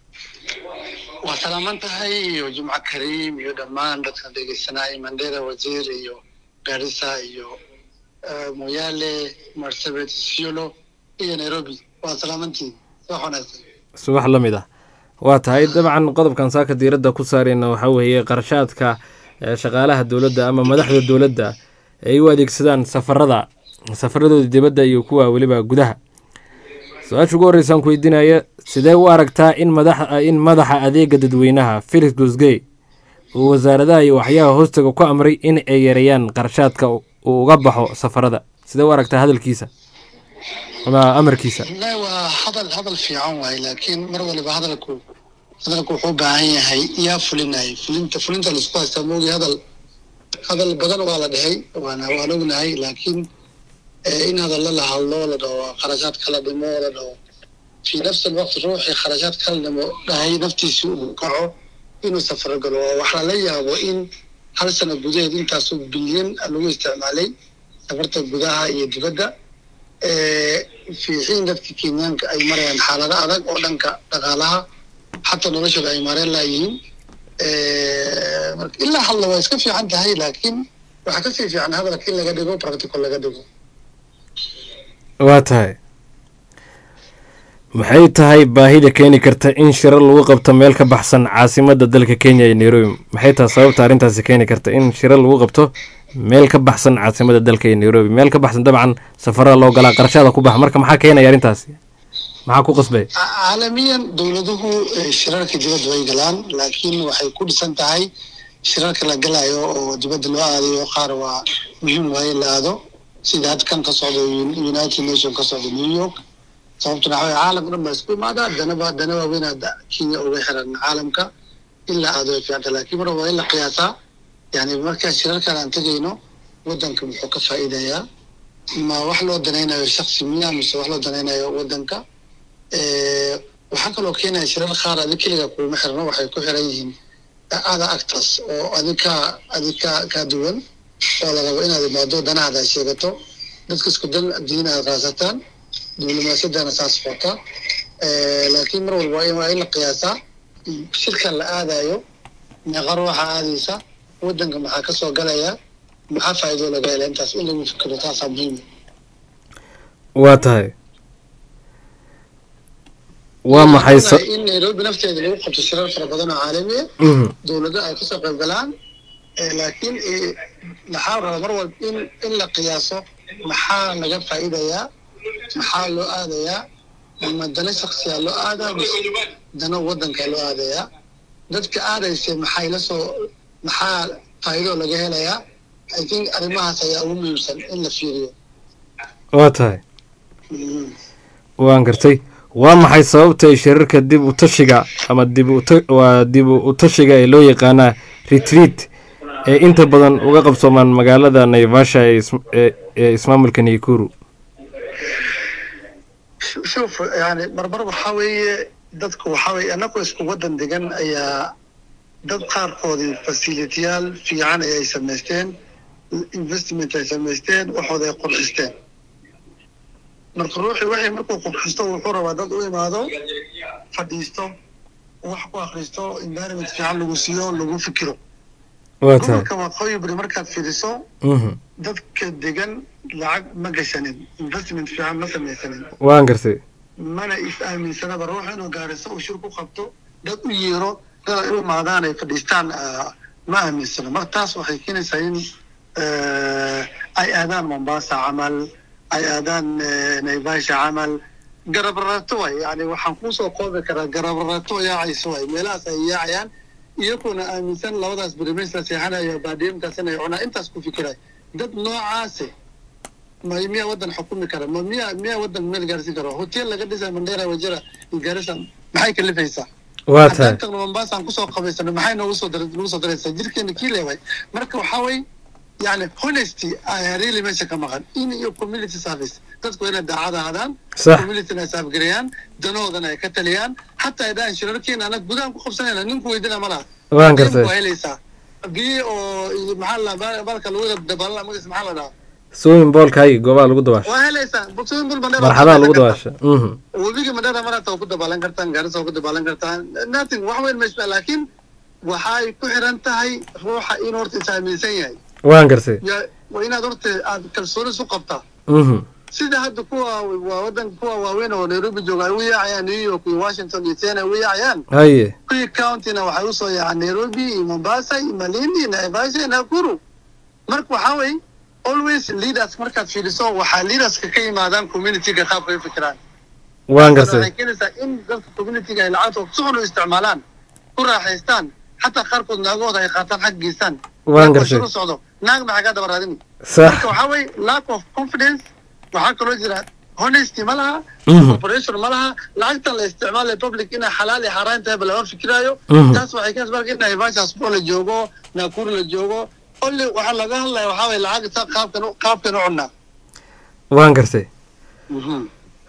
waa salaaman tahay iyo jumco kariim iyo dhammaan dadkan dhegeysanaya mandera wasiir iyo garissa iyo moyaale marsabit siolo iyo nairobi waa salaamantiin subax wanaagsan subax la mid ah waa tahay dabcan qodobkan saaka diiradda ku saareyna waxaa weeye qarashaadka shaqaalaha dowladda ama madaxda dowladda ay u adeegsadaan safarada safaradooda dibadda iyo kuwa weliba gudaha su-aasha ugu horreysaan ku weydiinaya sidee u aragtaa in madax in madaxa adeega dadweynaha felix gosgey uu wasaaradaha iyo waxyaha hoostaga ku amray in ay yareeyaan qarashaadka uu uga baxo safarada sidee u aragtaa hadalkiisa ama amarkiisa wallahi waa hadal hadal fiican waaye laakiin mar waliba hadalku hadalku wuxuu u baahan yahay yaa fulinaya fulinta fulinta laisku haystaa moogi hadal hadal badan waa la dhahay waana waan ognahay laakiin in hadalla la hadlo la dhaho kharashaad kala dhimo la dhaho fi nafsi alwaqti ruuxii kharashaad kala dhimo dhahay naftiisi uu kaco inuu safar galo waa wax lala yaabo in hal sano gudaheed intaasoo bilyan lagu isticmaalay safarta gudaha iyo dibadda fiixiin dadka kenyaanka ay marayaan xaalado adag oo dhanka dhaqaalaha xataa noloshooda ay mareen laayihiin marka ilaa hadla waa iska fiican tahay laakiin waxaa kasii fiican hadalka in laga dhigo practical laga dhigo waa tahay maxay tahay baahida keeni karta in shirar lagu qabto meel ka baxsan caasimadda dalka kenya iyo nairobi maxay tahay sababta arrintaasi keeni karta in shirar lagu qabto meel ka baxsan caasimadda dalka iyo nairobi meel ka baxsan dabcan safarada loo galaa qarashada ku baxa marka maxaa keenaya arrintaasi maxaa ku qasbay caalamiyan dowladuhu shirarka dibadda way galaan laakiin waxay ku dhisan tahay shirarka la galayo oo dibadda loo aadayo qaar waa muhiim waaye la aado sida had kan ka socda united nation ka socda new york sababtuna waxa waye caalamka dhan baa isku imaadaa danaba dana waaweynaa kenya uga xiran caalamka in la aado way fiicanta laakiin mar waa in la qiyaasaa yani markaa shirarkan aan tegayno waddanka muxuu ka faa'iidayaa ma wax loo danaynayo shaksi miya mise wax loo danaynayo waddanka waxaa kaloo keenaya shirar qaar adig keliga kuuma xirno waxay ku xiran yihiin ada actors oo adig ka adig ka ka duwan oo la rabo inaad imaado danahaada sheegato dadka isku dan diin aad raasataan diblomaasiyadana saas xota laakiin mar walba waa in la qiyaasaa shirkan la aadayo meeqa ruuxa aadaysa waddanka maxaa ka soo galaya maxaa faa'iido laga hela intaas in lagu fikiro taasaa muhiim waa tahay waa maxay sa in nairobi nafteeda lagu qabto shirar fara badan oo caalami ah dowlado ay kasoo qayb galaan laakiin maxaa raba mar walba in in la qiyaaso maxaa laga faa'iidayaa maxaa loo aadayaa ma dana shaksiyaa loo aadaa dana waddankaa loo aadayaa dadka aadaysa maxay la soo maxaa faa'iido laga helayaa i think arrimahaas ayaa ugu muhiimsan in la fiiriyo waa tahay waan gartay waa maxay sababta ay shirarka dib u tashiga ama dib waa dib u tashiga ee loo yaqaanaa retreat ee inta badan uga qabsoomaan magaalada naivasha ee ismaamulka naikuru shuf yani marmar waxaa weeye dadku waxaa weeye annagoo isku waddan degan ayaa dad qaarkoodii fasilitiyaal fiican ayay samaysteen investment ay samaysteen waxooda ay qurxisteen marka ruuxii waxay markuu qurxisto wuxuu rabaa dad u imaado fadhiisto wax ku akristo environment fiican lagu siiyo lagu fikiro waa tahay gobolka waqooyi bari markaad fiiriso dadka degan lacag ma gashanin investment fiican ma samaysanin waan gartay mana is aaminsanaba ruux inuu gaariso uu shir ku qabto dad u yeero dad ay u imaadaan ay fadhiistaan ma aaminsano marka taas waxay keenaysaa in ay aadaan mombasa camal ay aadaan naivasha camal garabrarato way yani waxaan kusoo koobi karaa garabrarato yaacayso way meelahaas ay yaacayaan iyaguna aaminsan labadaas berimeys la seexanayo baadiyamkaas inay cunaa intaas ku fikiray dad noocaase ma miyaa waddan xukumi kara ma miyaa miyaa waddan meel gaarsiin kara hotel laga dhisay mandera wajira iyo garissa maxay kalifaysaa waa tahay haddaan tagno mombasa aan kusoo qabaysano maxay noogu soo dar nagu soo daraysaa jirkeena kii leeway marka waxaa way yani honesty ayaa really meesha ka maqan in iyo community service dadku inay daacad ahaadaan Sax. communityna ay saafgareeyaan danahoodana ay ka taliyaan xataa ay dhahaan shirarkeena anag gudahan ku qabsanayna ninku weydina ma laha waan gartay waa helaysaa biyo oo iyo maxaa la dhahaa balka lagu dabaalala magaciisa maxaa la dhahaa swimming boolkaagi goobaha lagu dabaasho waa helaysaa swimming pool Mandera marxadaha lagu waa dabaasho mhm webiga madhara marata waa ku dabaalan kartaan gaarisa waa ku dabaalan kartaan nothing wax weyn meesha laakiin waxay ku xiran tahay ruuxa inuu horta is aaminsan yahay waan gartay ya waa inaad horta aad kalsooni isu qabtaa mhm sida hadda kuwa waa wadanka kuwa waaweyn oo nairobi jooga ay u yaacayaan new york iyo washington iyo tena ay u yaacayaan haye kuwii countyna waxay usoo yaacaan nairobi iyo mombasa iyo malindi iyo naivasha iyo nakuru marka waxaa wey always leaders markaad fiiriso waxaa leaderska ka yimaadaan communityga qaabka ay u fikiraan waan waxay gartay keenaysaa in dadka communityga ay lacagtooda si xun u isticmaalaan ku raaxaystaan xataa qaarkood naagahooda ay qaataan xag geystaan waan Marka gartay shir u socdo naag maxaa kaa daba raadini sax marka waxaa wey lack of confidence waxaa kaloo jira honesty ma laha Mhm. operation ma laha lacagtan la isticmaalaya public inay xalaal iyo xaaraan tahay ba lama fikiraayo Mhm. taas waxay keenaysa marka in naivasha spo la joogo nakuru la joogo only waxaa laga hadlaya waxaa wey lacagta qaabkan u- qaabkan u cunaa waan gartay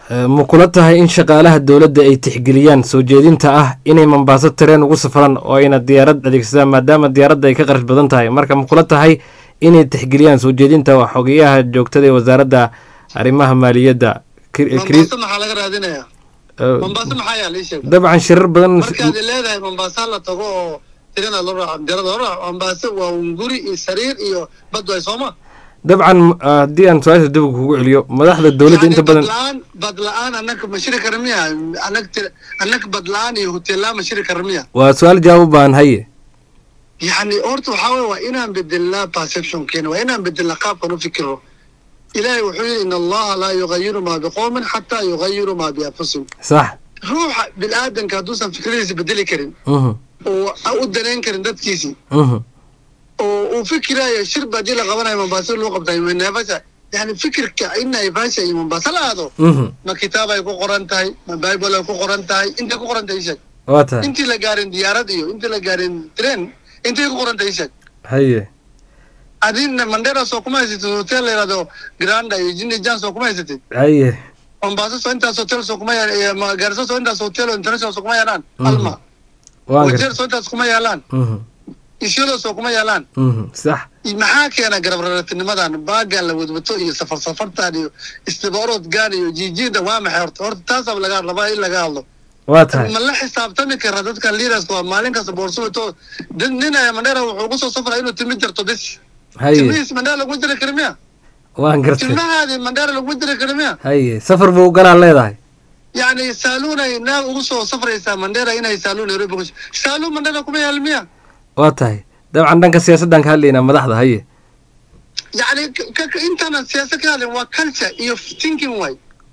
Eh, ma kula tahay in shaqaalaha dowladda ay tixgeliyaan soo jeedinta ah inay mombaaso tareen ugu safraan oo ayna diyaarad adeegsadaan maadaama diyaaradda ay ka qarash badan tahay marka ma kula tahay inay tixgeliyaan soo jeedinta waa xogeyaha joogtada ee wasaaradda arrimaha maaliyadda Kir- eh, Kri- mombaaso maxaa laga raadinayaa eh, mombaaso maxaa yaa lii sheeg dabcan shirar badan markaad leedahay mombasa la tago oo tirina loo raaco dirada loo raaco mombasa waa un guri iyo sariir iyo bad way sooma dabcan ah, haddii aan su-aasha dib kugu celiyo madaxda dowladda inta badan badla-aan bad la-aan annaga ma shiri kara miya anag tir- anag bad la-aan iyo hotel la-aan ma shiri kara miya waa su-aal jawaab u baahan haye yani horta waxaa weye waa inaan bedelnaa perceptionkeena waa inaan bedelnaa qaabkan u fikiro ilaahay wuxuu yidhi in allaha laa yugayiru maa biqowmin xataa yugayiru maa bianfusihim sax ruuxa bini-aadanka hadduusan fikradiisa bedeli karin mhm oo u danayn karin dadkiisii mhm oo uu fikiraayo shirba haddii la qabanayo mombasa loo qabtayo naivasha yani fikirka in naivasha iyo mombasa la aado mhm ma kitaab ay ku qoran tahay ma bible ay ku qoran tahay intay ku qoran tahay isheg waa tahay intii la gaarin diyaarad iyo intii la gaarin train intay ku qoran tahay isheg haye adina mandera soo kuma haysatid hotel la yihahdo granda iyo jini jan soo kuma haysatid haye mombasa soo intaas hotel soo kuma ya gaarisa soo intaas hotel oo international soo kuma yaalaan Mhm. alma waan wajeer gartay soo intaas kuma yaalaan mhm isyada soo kuma yaalaan mhm sax maxaa keena garab rarantinimadan baagan la wadwato iyo safar safartan iyo istibaroodgan iyo jiijida waa maxay horta horta taasaa laga rabaa in laga hadlo waa tahay ma la xisaabtami kara dadkan leaderska waa maalin kasta boorso wato dad nin aya mandheera wuxuu kusoo safraa inuu timi jarto bis haye timihiis mandheera lagu jiri kara miya waan gartay tilmahaadii mandheera lagu jiri kara miya haye safar buu galaa leedahay yacni saaluunay naag ugu soo safraysaa mandheera inay saaluun nairobi ku saaluun mandheera kuma yaal miya waa tahay dabcan dhanka siyaasaddan ka hadlaynaa madaxda haye yacni ka- ka- intaanan siyaasad ka hadlin waa culture iyo thinking way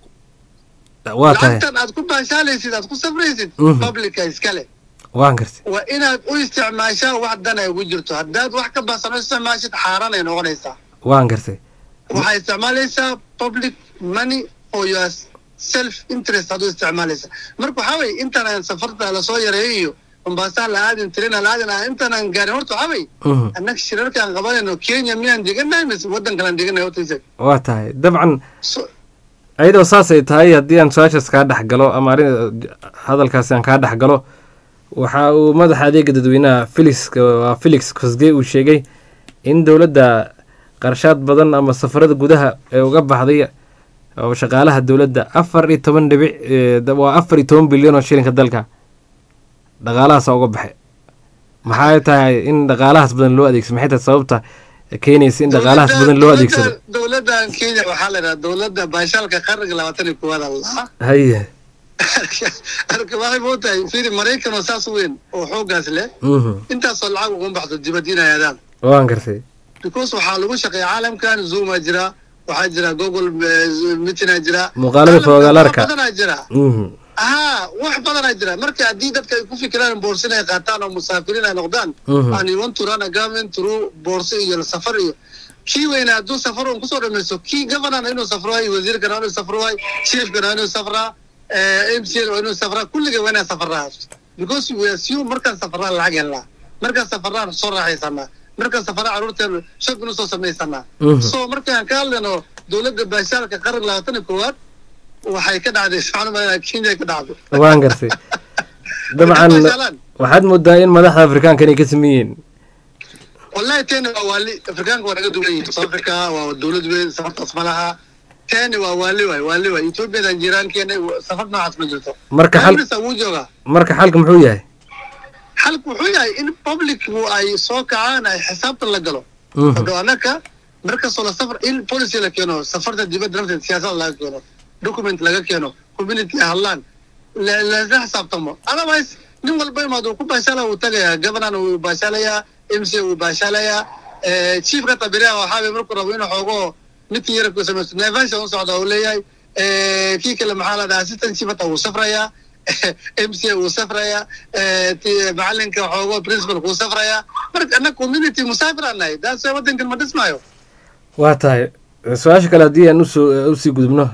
waa tahay lacagtan aad ku baashaalaysid aad ku safraysid Mhm. publica iskale waan gartay waa inaad u isticmaashaa wax dan ay ugu jirto haddaad wax ka baahsan u isticmaashid xaaraan ay noqonaysaa waan gartay waxaa isticmaalaysaa public money for your self interest aad u isticmaalaysaa marka waxaa weye intaanaan safarta lasoo yareeyo iyo mombaasaa la aadin tirina la aadin ah, intaanaan gaarin horta waxaa weye mhm annaga shirarkaan qabanayno kenya miyaan degannahay mise waddan kalaan degannahay horta isaga waa tahay dabcan so ayadoo saasay tahay haddii aan su-aashaas kaa dhex galo ama arrin hadalkaasi aan kaa dhex galo waxa uu madaxa adeega dadweynaha felix waa felix kosgey uu sheegay in dowladda qarshaad badan ama safarada gudaha ee uga baxday oo shaqaalaha dowladda afar iyo toban dhibic ee, da- waa afar iyo toban bilyan oo shilinka dalka dhaqaalahaasa uga baxay maxay tahay in dhaqaalahaas badan loo adeegsado maxay tahay sababta keenaysa in dhaqaalahaas badan loo adeegsado dowladdan kenya waxaa la yidhaha dowladda baashaalka qarniga labaatan iyo koowaad allah haye arka waxay mootahay fiiri maraykan oo saas u weyn oo xooggaas leh mhm intaasoo lacag uga baxdo dibad inay aadaan waan gartay because waxaa lagu shaqeeya caalamkan zooma jira waxaa jira google eh, meetingaa jira Muuqaalada Caalamkan fogaalaarka. wax badanaa jira mhm haa wax badanaa jira marka haddii dadka ay ku fikiraan boorso inay qaataan oo musaafiriin ay noqdaan Mhm. and you want to run a government through boorso iyo safar iyo kii weyna hadduu safar un kusoo dhamaysto kii governorna inuu safro waay wasiirkana waa inuu safro waay chiefkana waa inuu safraa m c waa inuu safraa kulliga waa inaa safaraa because we assume markaan safaraa lacag helnaa markaan safaraan soo raaxaysanaa markaan safaraa caruurteen shab inu soo samaysanaa Mhm. so markaan ka hadlayno dowladda baashaalka qaran labaatan iyo koowaad waxay ka dhacday waxaan u malaynaya kenya ka dhacday waan gartay dabcan Baashaalaan. waxaad moodaa in madaxda afrikaanka inay ka sameyn yihiin wallahi teni waa waali afrikaanka waa naga duwan yihiin south africa waa dowlad weyn safartaas ma laha teni waa waali waay waali waay ethoopiyadan jiiraankeena safar noocaas ma jirto Marka xal- Congress wuu joogaa marka xalka muxuu yahay xalku wuxuu yahay in publicu ay soo kacaan ay xisaabtan la galo Mhm. odo anaka markastoo la safar in policy la keeno safarta dibadda nafteed siyaasada laga keeno document laga keeno community ay hadlaan la- lasla xisaabtamo otherwise nin walba imaad uu ku baashaala uu tagayaa governor wuu baashaalayaa m c wuu baashaalayaa eh, chiefka tabireha waxaa markuu rabo inuu xoogo midkii yara ku samaysto naivasha u socda uu leeyahay eh, kii kale maxaa la dhahaa assistant chief hata wuu safrayaa m c wuu safrayaa eh, ti- macalinka xoogo principal wuu safrayaa marka annaga community musaafir aan nahay daas waddankan ma dhismaayo waa tahay su-aasha kale haddii aan usoo usii gudubno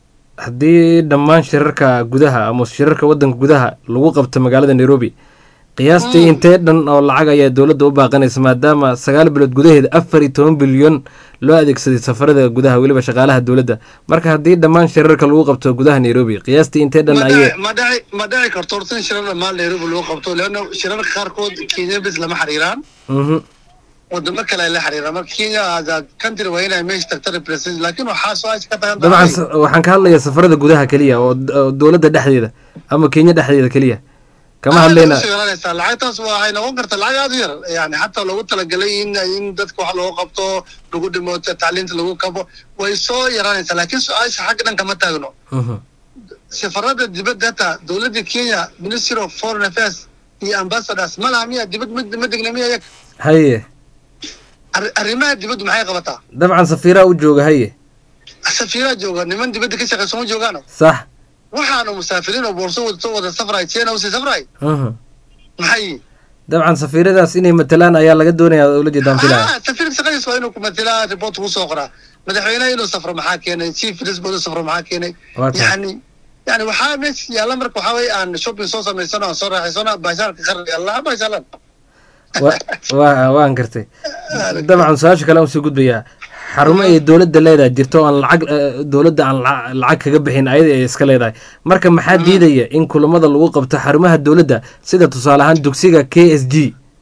haddii dhammaan shirarka gudaha ama shirarka wadanka gudaha lagu qabto magaalada nairobi qiyaastii intee dhan oo lacag ayaa dowladda u baaqanaysa maadaama sagaal bilood gudaheeda afar iyo toban bilyan loo adeegsaday safarada gudaha weliba shaqaalaha dowladda marka haddii dhammaan shirarka lagu qabto gudaha nairobi qiyaastii intee dhan ma ayay dhici- ma dhici ma dhici karto horta in shirar dhammaan nairobi lagu qabto leanna shirarka qaarkood kenya bes lama xiriiraan Mhm. wadamo kale ay la xiriiraan marka kenya as a country waa inay meesha tagta represent laakiin waxaa su-aasha ka tagan dabcan sa- waxaan ka hadlayaa safarada gudaha keliya oo oo dowladda dhexdeeda ama kenya dhexdeeda keliya kama hadlayna hadlayna lacagtaas waxay noqon kartaa lacag aad u yar yani xataa loogu talagalay in in dadka wax loogu qabto lagu dhimo tacliinta lagu kabo way soo yaraanaysaa laakiin su-aasha xagga dhan kama taagno Mhm. safarada dibadda hata dowladda kenya ministry of foreign affairs iyo ambassadors ma laha miya dibad ma ma degna miya iyaga haye Arri- arrimaha dibaddu maxay qabataa dabcan safiiraha u jooga haye safiiraa jooga niman dibadda ka shaqeyso ma joogaano sax waxaanu musaafiriin oo boorso wada soo wada safray china usii safray Mhm. maxay dabcan safiiradaas inay matalaan ayaa laga doonayaa oo la jeedaan filaya ah safiirka shaqadiis waa inuu ku matalaa report ku soo qoraa madaxweynaha inuu safro maxaa keenay chief minister inuu safro maxaa keenay Waa tahay. yani yani waxaa meesha yaalla marka waxaa weye aan shopping soo samaysano aan soo raaxaysano baashaarka qarri allah baashaalan Wa- waa waan gartay dabcan su-aasha kale aan usii gudbayaa xarumo ay dowladda leedahay jirto oo aan lacag eh, dowladda aan laca- lacag kaga bixin ayada ay iska leedahay marka maxaa diidaya in kulamada lagu qabto xarumaha dowladda sida tusaale ahaan dugsiga k s g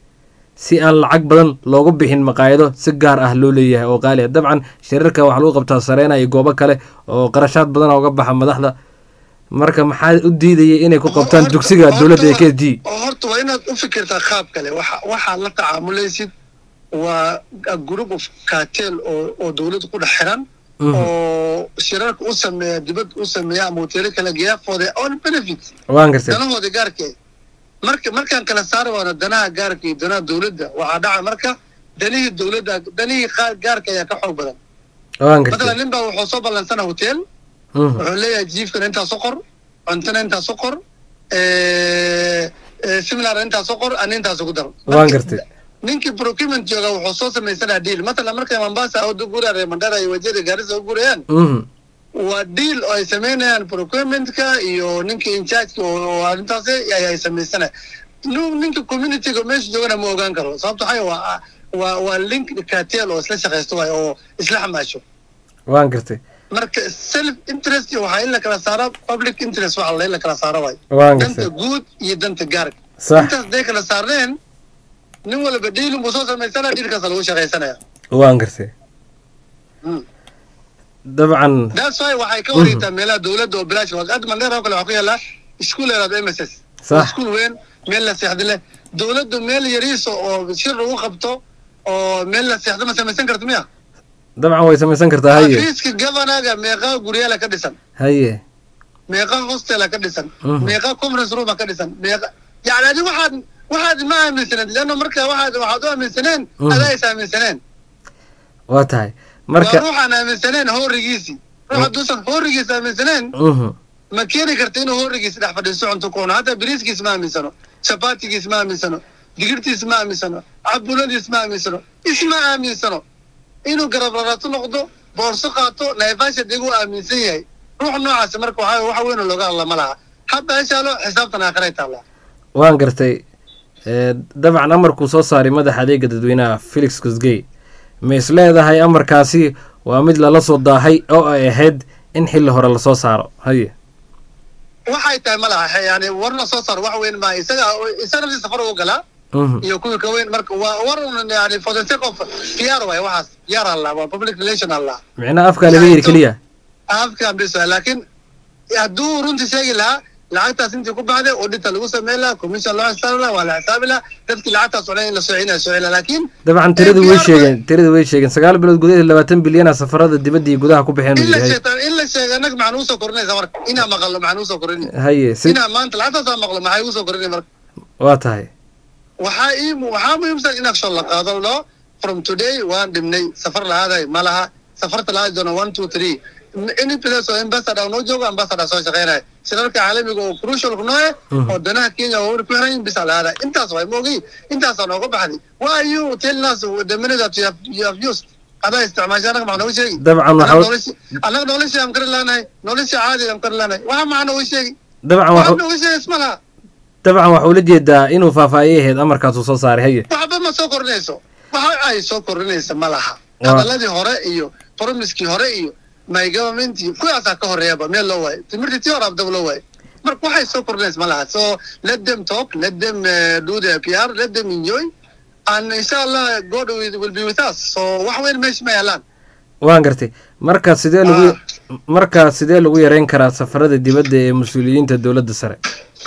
si aan lacag badan loogu bixin maqaayado si gaar ah loo leeyahay oo qaali ah dabcan shirarka waxaa lagu qabtaa sareena iyo goobo kale oo qarashaad badan uga baxa madaxda marka maxaa u diidaya inay ku qabtaan dugsiga dowladda ee k s g oo horta waa inaad u fikirtaa qaab kale waxa waxaad la tacaamulaysid waa a group of cartel oo oo dowladda ku dhex xiran Mhm. oo shirarka u sameeya dibad u sameeya ama hoteelo kala geeya for their own benefit waan gartay danahooda gaarka marka markaan kala saari waano danaha gaarka iyo danaha dowladda waxaa dhaca marka danihii dowladda danihii qaa- gaarka ayaa ka xoog badan waan matalan gartay nin baa wuxuu soo ballansana hotel Mhm. wuxuu leeyahay jiifkana intaas u qor cuntana intaas u qor similar intaas u qor ana intaas ugu dar waan gartay ninkii procurement jooga wuxuu soo samaysanaa deal matalan markay mombasa oo guraya mandara iyo wajada gaarisa u gurayaan Mhm. waa deal oo ay samaynayaan procurementka iyo ninka inchargeka oo oo arrintaasi ay ay samaysana Nu- ninka communityga meesha joogana ma ogaan karo sababto waxay waa waa waa link cartel oo isla shaqaysto waay oo isla xamaasho waan gartay marka self interest waxaa in la kala saaro public interest waxa la in la kala saaro waay waan danta gartay guud iyo danta gaarka sax intaas day kala saarneen nin walba deal buu soo samaysana dealkaas lagu shaqaysanaya waan gartay Mm. dabcan that's why waxay ka wareegtaa meelaha dowladda oo bilaash waa hadda mandheera oo kale waxaa ku yaala iskuul yaraado m s s Sax. iskuul weyn meel la seexda leh dowladdu meel yariiso oo shir lagu qabto oo meel la seexdo ma samaysan karto miya dabcan way samaysan kartaa haye xafiiska governaga meeqaa guryaala ka dhisan haye meeqa hostela ka dhisan Mhm. meeqa conference rooma ka dhisan meeqa yani adi waxaad waxaad ma aaminsaneed leanna marka waxaad waxaad u aaminsaneen Mhm. adaa is aaminsaneen waa tahay waa marka ruuxaan aaminsaneen hoorigiisii ruux hadduusan hoorigiis aaminsaneen Mhm. ma keeni karta inuu hoorigiis dhex fadhiisto cunto ku cuno hataa biriiskiis ma aaminsano shabaatigiis ma aaminsano digirtiis ma aaminsano cabuladiis ma aaminsano isma aaminsano inuu garab rarato noqdo boorso qaato naivasha diguu aaminsan yahay ruux noocaasi marka waxaa waxa weyn oo looga hadla ma laha haba heshaalo xisaabtan aakhiray taallaa waan gartay Eh, dabcan amarkuu soo saaray madaxa adeega dadweynaha felix kusgey ma is leedahay amarkaasi waa mid lala soo daahay oo ay ahayd in xilli hore lasoo saaro haye waxay tahay ma laha yani warna soo saar wax weyn maaha isaga isaga naftiisa safar ugu galaa Mhm. iyo kuwii ka weyn marka waa war un yani for the sake of PR waay waxaas PR allah waa public relation allah micnaha afkaa laga yiri keliya afkan bis waay laakiin hadduu runtii sheegi lahaa lacagtaas intii ku baxday audita lagu sameyn lahaa commission loo xisaabi lahaa waa la xisaabi lahaa dadkii lacagtaas cunay in la socina socina laakiin dabcan tiradu way PR sheegeen tiradu way sheegeen sagaal bilood gudaheed labaatan bilyana safarada dibadda iyo gudaha ku baxeen in uu la yahay sheegta in la sheega annaga maxaan usoo korinaysa marka inaa maqalno maxaan usoo korin haye si inaa maanta lacagtaasaa maqlo maxay usoo korinay marka waa tahay waxaa ii waxaa muhiimsan in action la qaado lo from today waan dhibnay safar lahaaday ma laha safarta lahaadi doona one two three any place oo ambassador noo joogo ambassador soo shaqeynaya shirarka caalamiga oo crucial nooe Mhm. oo danaha kenya oo ku xiran bisa lahaada intaas waay moogay intaasaa nooga baxday why you tell us the minute that you have, you have used adaa isticmaashay anaga maxaa nooga sheegi dabcan Anaga waxa nolosha- anaga noloshii aan kari laanahay noloshii caadiga aan kari laanahay waxa maxaa nooga sheegi dabcan waxa waxa nooga sheegi isma laha dabcan waxaa ula jeedaa inuu faahfaahiyay ahayd amarkaasuu soo saaray haye waxba ma soo kordhinayso waxa ay soo kordhinaysa ma laha Waa. hadaladii hore iyo promiskii hore iyo my government iyo kuwaasaa ka horeeyaba meel loo waayo timirtii tii hore abdaba loo waayo marka waxay soo kordhinaysa ma laha so let them talk let them uh, do their PR let them enjoy and inshallah God will, will be with us so wax weyn meesha ma yaalaan waan gartay marka sidee lagu marka sidee lagu yareyn karaa safarada dibadda ee mas-uuliyiinta dowladda sare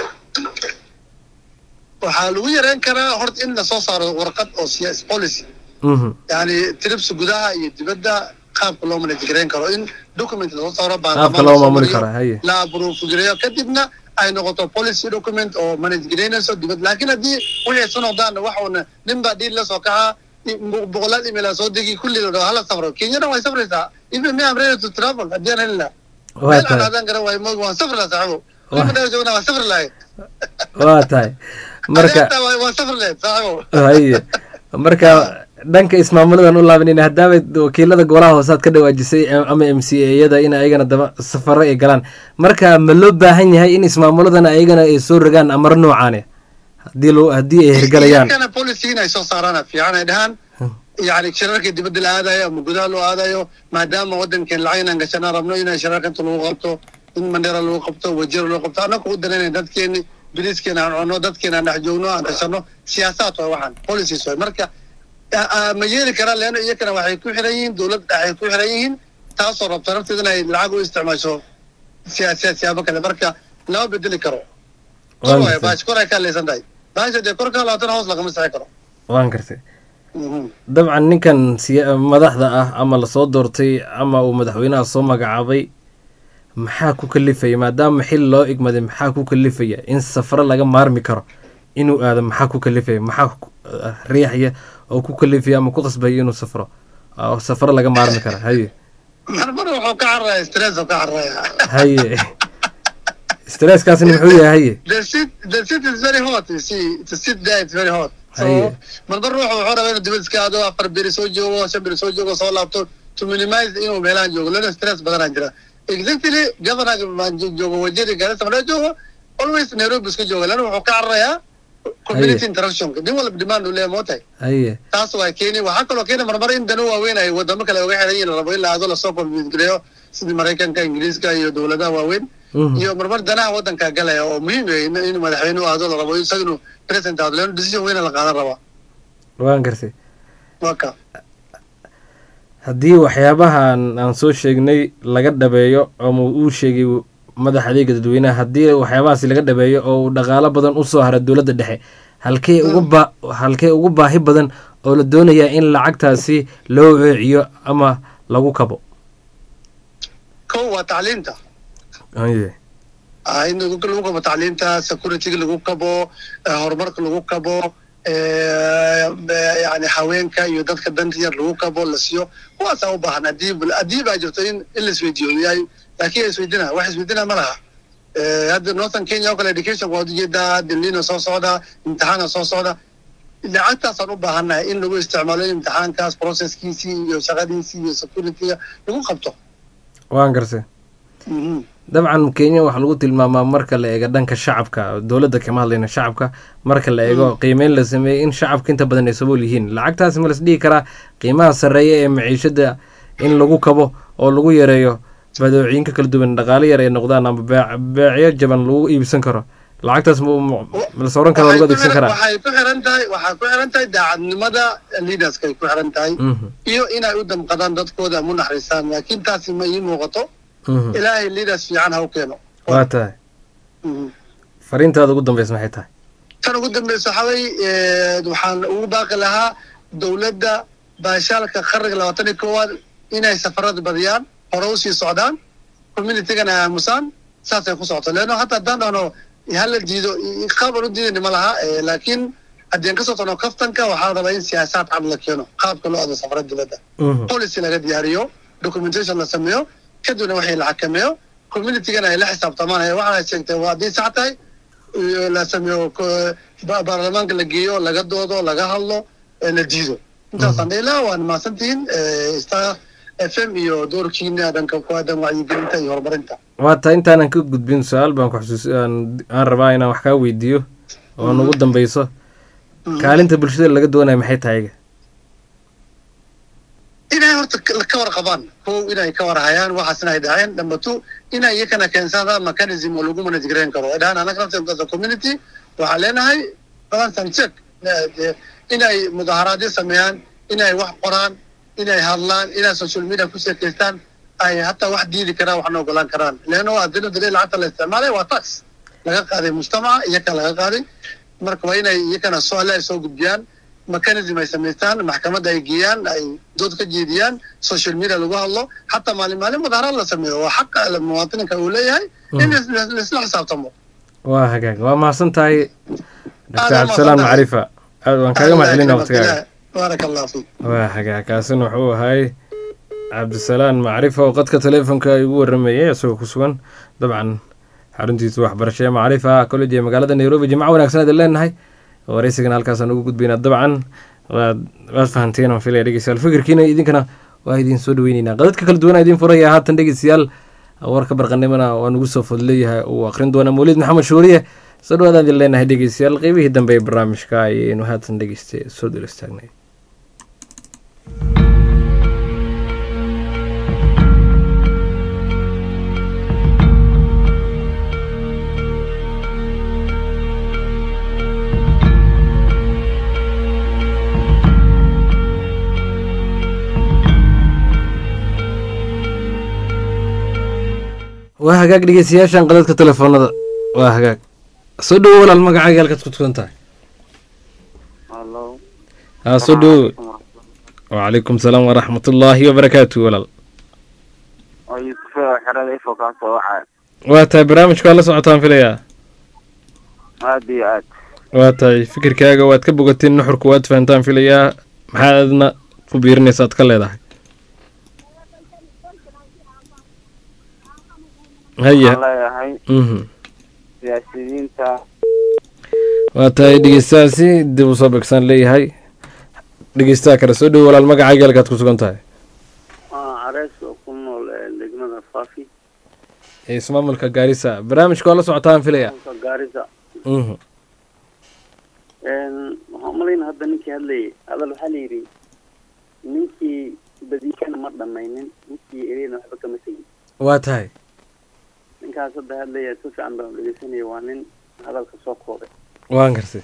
waxaa lagu yareyn karaa horta in lasoo saaro warqad oo siyaas policy Mhm. yani tribs gudaha iyo dibadda qaabka loo manage gareyn karo in document lasoo saaro qaabka baarlamaan loo lasoo maamuli mariyo, karaa haye la approve gareeyo kadibna ay noqoto policy document oo manage gareynayso dibad laakiin haddii wixii isu noqdaan waxuuna nin baa dhiil la soo kacaa i- bo- boqolaal email soo degi kulli la dhaho hala safro kenyana way safraysaa even me am ready to travel haddii aan heli lahaa waa meel aan tahay aadaan garan waayo moog waan safri lahaa saaxibo Waa. kulli dheer joogna waan safri lahay waa tahay marka Haddii aan waan safri lahayd saaxibo haye marka dhanka ismaamuladan u laabanayna haddaabay wakiilada golaha hoosaad ka dhawaajisay eh, ama m c a-yada in ayagana daba safaro ay galaan marka ma loo baahan yahay in ismaamuladan ayagana ay soo rogaan amar noocaane haddii loo haddii ay hirgalayaan iyagana policy in ay soo saaraan fiican ay dhahaan yani shirarka dibadda la aadayo ama gudaha loo aadayo maadaama wadankeen lacag inaan gashanaan rabno inay shirarka inta lagu qabto in mandheera lagu qabto wajira lagu qabto annaga u danayna dadkeeni biliiskeena aan cunno dadkeena aan dhex joogno aan tashano siyaasaad waay waxaan policies waay marka a- a- ma yeeli karaan leano iyakana waxay ku xiran yihiin dowladda dhexay ku xiran yihiin taasoo rabta nafteeda inay lacag u isticmaasho siyaasiyaad siyaabo kale marka lama bedeli karo kor Waan waay gartay. baash kor ay ka hadlaysan tahay baasha dee kor ka labaatan hoos lagama sixi karo waan gartay Mhm. dabcan ninkan siya- madaxda ah ama lasoo doortay ama uu madaxweynaha soo magacaabay maxaa ku kalifaya maadaama xil loo igmaday maxaa ku kalifaya in safaro laga maarmi karo inuu aado maxaa ku kalifaya maxaa ku- eh, riixaya oo ku kalifaya ama ku qasbaya inuu safro oo safaro laga maarmi karo haye mar mar wuxuu ka cararaya stress oo ka cararaya haye stresskaasna muxuu yahay haye the seat the seat is very hot you see to sit there it's very hot so Haye. mar mar wuxuu wuxuu rabaa inuu dibad iska aado afar beri soo joogo shan beri soo joogo soo laabto to minimize inuu meelahan joogo lana stress badanaa jira exactly governorga maan jo- joogo wajiri garissa markaa joogo always nairobi iska jooga lana wuxuu ka cararayaa community Haye. interactionka nin walba demand uu leeyahay mootahay haye taas waa keeni waxaa kaloo keeni marmar in dano waaweyn ay wadamo kale uga xiran yihiin la rabo in la aado lasoo konfisgareeyo sidii maraykanka ingiriiska iyo dowladaha waaweyn Mhm. iyo marmar danaha wadanka galaya oo muhiim ah in in madaxweyne u aado la rabo isaga inuu president aado leanno decision weyna la qaadan rabaa waan gartay waa ka haddii waxyaabahan aan soo sheegnay laga dhabeeyo ama uu sheegay madaxa adeega dadweynaha haddii waxyaabahaasi laga dhabeeyo oo uu dhaqaalo badan usoo hara dowladda dhexe halkee ugu ba halkee ugu baahi badan oo la doonayaa in lacagtaasi loo weeciyo ama lagu kabo kow waa tacliinta haye Ah, in lagu lagu kabo tacliinta securityga lagu kabo eh, horumarka lagu kabo eh, eh, yani haweenka iyo dadka danta yar lagu kabo la siiyo kuwaasaa u baahan haddii haddii baa jirto in in la isweydiiyo yahay laakiin isweydina wax isweydina ma laha Eh, hadda northern kenya oo kale education waad ujeedaa dilina soo socda imtixaana soo socda lacagtaasaan u baahannahay in lagu isticmaalo in imtixaankaas processkiisii iyo shaqadiisii iyo securityga lagu qabto waan gartay Mhm. dabcan kenya waxaa lagu tilmaamaa marka la eego dhanka shacabka dowladda kama hadlayna shacabka marka la eego qiimeyn la sameeyey in shacabka inta badan ay sabool yihiin lacagtaasi ma las dhihi karaa qiimaha sarreeya ee maciishada in lagu kabo oo lagu yareeyo badeecooyinka kala duwan dhaqaale yar ay noqdaan ama beec- beecyo jaban lagu iibsan karo lacagtaas ma ma- ma la sawran karo Waxay lagu ku adeegsan xiran- karaa waxay ku xiran tahay waxay ku xiran tahay daacadnimada leaderska ay ku xiran tahay Mhm, iyo inay u damqadaan dadkooda mu naxariistaan laakiin taasi ma ii muuqato mhm. ilaahay leaders fiican ha u keeno waa tahay Mhm. fariintaada ugu dambeysa maxay tahay tan ugu dambeysa waxaa wey waxaan ugu baaqi lahaa dowladda baashaalka qarniga labaatan iyo koowaad inay safarada badiyaan hore usii socdaan communitygana ay aamusaan saasay ku socoto leanno hata haddaan dhahno hala diido i- qaab aan u diidayni ma laha eh, laakiin haddii aan ka soo tagno kaftanka waxaa rabaa in siyaasaad cad la keeno qaabka loo ado safarada dibadda Mhm, policy laga diyaariyo documentation la sameeyo kadibna wixii la xakameeyo communitygana ay la xisaabtamaan ee waxaa sheegtay waa haddii sax tahay iyo la sameeyo ko- ba- baarlamaanka la geeyo laga doodo laga hadlo ee la diido intaasaan dhihi lahaa waan mahadsantihiin eh, star f m iyo doorkiina dhanka ku aadan wacyigelinta iyo horumarinta waa tahay intaanan ka gudbin su-aal baan ku xusuus aan aan rabaa inaan wax kaa weydiiyo oo nagu dambeyso kaalinta bulshada laga doonaya maxay tahay iga inay horta ka ka warqabaan kow inay ka warhayaan waxaas inay dhaheen number two inay iyakana keensadaan mechanism oo lagu manage gareyn karo ay dhahaan anaga nafteeda as a community waxaan leenahay balance and check Eh, eh, inay mudaharaadyo sameeyaan inay wax qoraan inay hadlaan inay social media ku sheekaystaan ay hataa wax diidi karaan waxna ogolaan karaan leanno adina dalil lacagta la isticmaalay waa tax laga qaaday mujtamaca iyaka laga qaaday marka waa inay iyakana soo alle ay soo gudbiyaan mechanism ay samaystaan maxkamadda ay geeyaan ay dood ka jeediyaan social media lagu hadlo xataa maalin maalin mudaharaad la sameeyo waa xaqa muwaatininka uu leeyahay in la- la- laisla xisaabtamo waa hagaag waa mahadsan tahay Aad doctor waa cabdisalaan mahadsantahay. macrifa aad waan kaaga mahadcelina waqtigaaga baaraka allah fiik waa hagaag kaasina wuxuu ahay cabdisalaan macrifa oo qadka taleefonka igu waramayay isagoo ku sugan dabcan xaruntiisa waxbarasho ee macrifa college ee magaalada nairobi jimco wanaagsan aad leenahay wareysigana halkaasaan ugu gudbaynaa dabcan waad waad fahanteen aan filaya dhegeystayaal fikirkiina idinkana waa idin soo dhaweyneynaa qadadka kala duwan idin furaya haatan dhegeystayaal warka barqanimona waa nugu soo fodleeyahay uu aqrin doona mawlid maxamed shuuriye soo dhawaadaan idin leenahay dhegeystayaal qeybihii dambe ee barnaamijka ayaynu haatan dhegeysta soo dul istaagnay waa hagaag dhegeystayaashan qadadka telefoonada waa hagaag soo dhowo walaal magacaaga halkaad ku tukan tahay Hello. haa soo dhowo wacalaykum salaam waraxmatullaahi wabarakaatu walaal oo Yusuf xerada ifo ka soo wacay waa tahay barnaamijka waa la socotaan filayaa aad iyo aad waa tahay fikirkaaga waad ka bogateen nuxurka waad fahantaan filayaa maxaa adna ku biirinaysa aad ka leedahay haya waxaan leeyahay mhm siyaasiyiinta waa tahay dhegeystahaasi dib usoo begsaan leeyahay dhegeystaha kale soo dhowo walaal magacaaga halkaad ku sugan tahay careys oo ku nool degmada faafi ee ismaamulka gaarisa barnaamijka waa la socotaan filaya gaarisa mhm waxaan umalayna hadda ninkii hadlayay hadal waxaa la yidhi ninkii badiikana ma dhamaynin ninkii ereyna waxba kama tegin waa tahay ninkaas hadda hadlaya si fiican baan u dhegeysanaya waa nin hadalka soo koobay waan gartay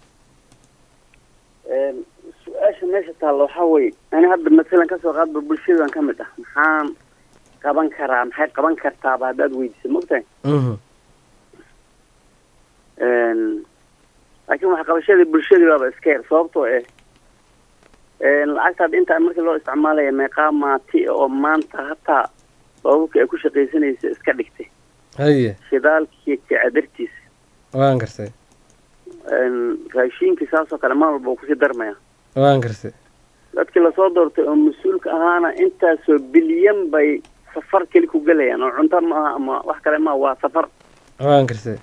su-aasha meesha taalla waxaa weye ani hadda masalan kasoo qaadba bulshadan ka mid ah maxaan qaban karaa maxay qaban kartaaba haddaad weydiisa mogtahay mhm laakiin waxqabashadii bulshadii baaba iska yar sababtoo eh lacagtaad intaa markii loo isticmaalaya meeqaa maati oo maanta hataa baababka ay ku shaqaysanaysa iska dhigtay haye shidaalkii kacadartiisa waan gartay raashiinkii saasoo kale maal walba uu kusii darmaya waan gartay dadkii lasoo doortay oo mas-uulka ahaana intaasoo bilyan bay safar keli ku gelayaan oo cunto ma aha ama wax kale maaha waa safar waan gartay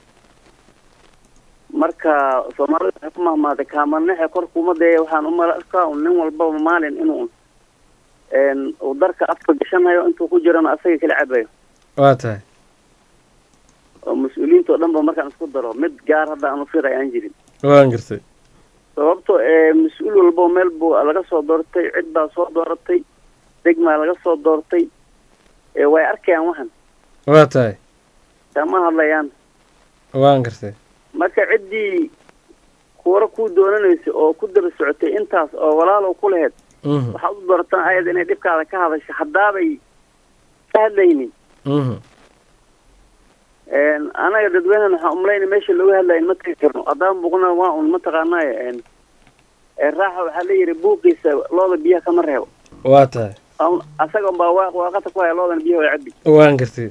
marka soomaalida waxay ku mahmaaday kaamanaxe korka ummadee waxaan umala arkaa un nin walbaba maalin inuu uu darka afka gashanayo intuu ku jirana asaga kala cabayo waa tahay oo mas-uuliyiinta oo dhan ba markaan isku daro mid gaar hadda aanu firay aan jirin waan gartay sababto ee mas-uul walbo meel buu laga soo doortay cid baa soo dooratay degmaa laga soo doortay ee way arkayaan waxan waa tahay kama hadlayaan waan gartay marka ciddii kuwara ku doonanaysa oo ku daba socotay intaas oo walaalow ku laheyd mhm waxaad u doortaan ayada inay dhibkaada ka hadasho haddaabay ka hadlaynin mhm anaga dadweynahan waxaan umlayna meesha looga hadlaya ma tagi karno haddaan buqna waa un mataqaanaaye raaxa waxaa la yidhi buuqiisa looda biyaha kama reebo waa tahay Aan- asaga unbaa waa waaqata ku haya loodana biyaha way cabi waan gartay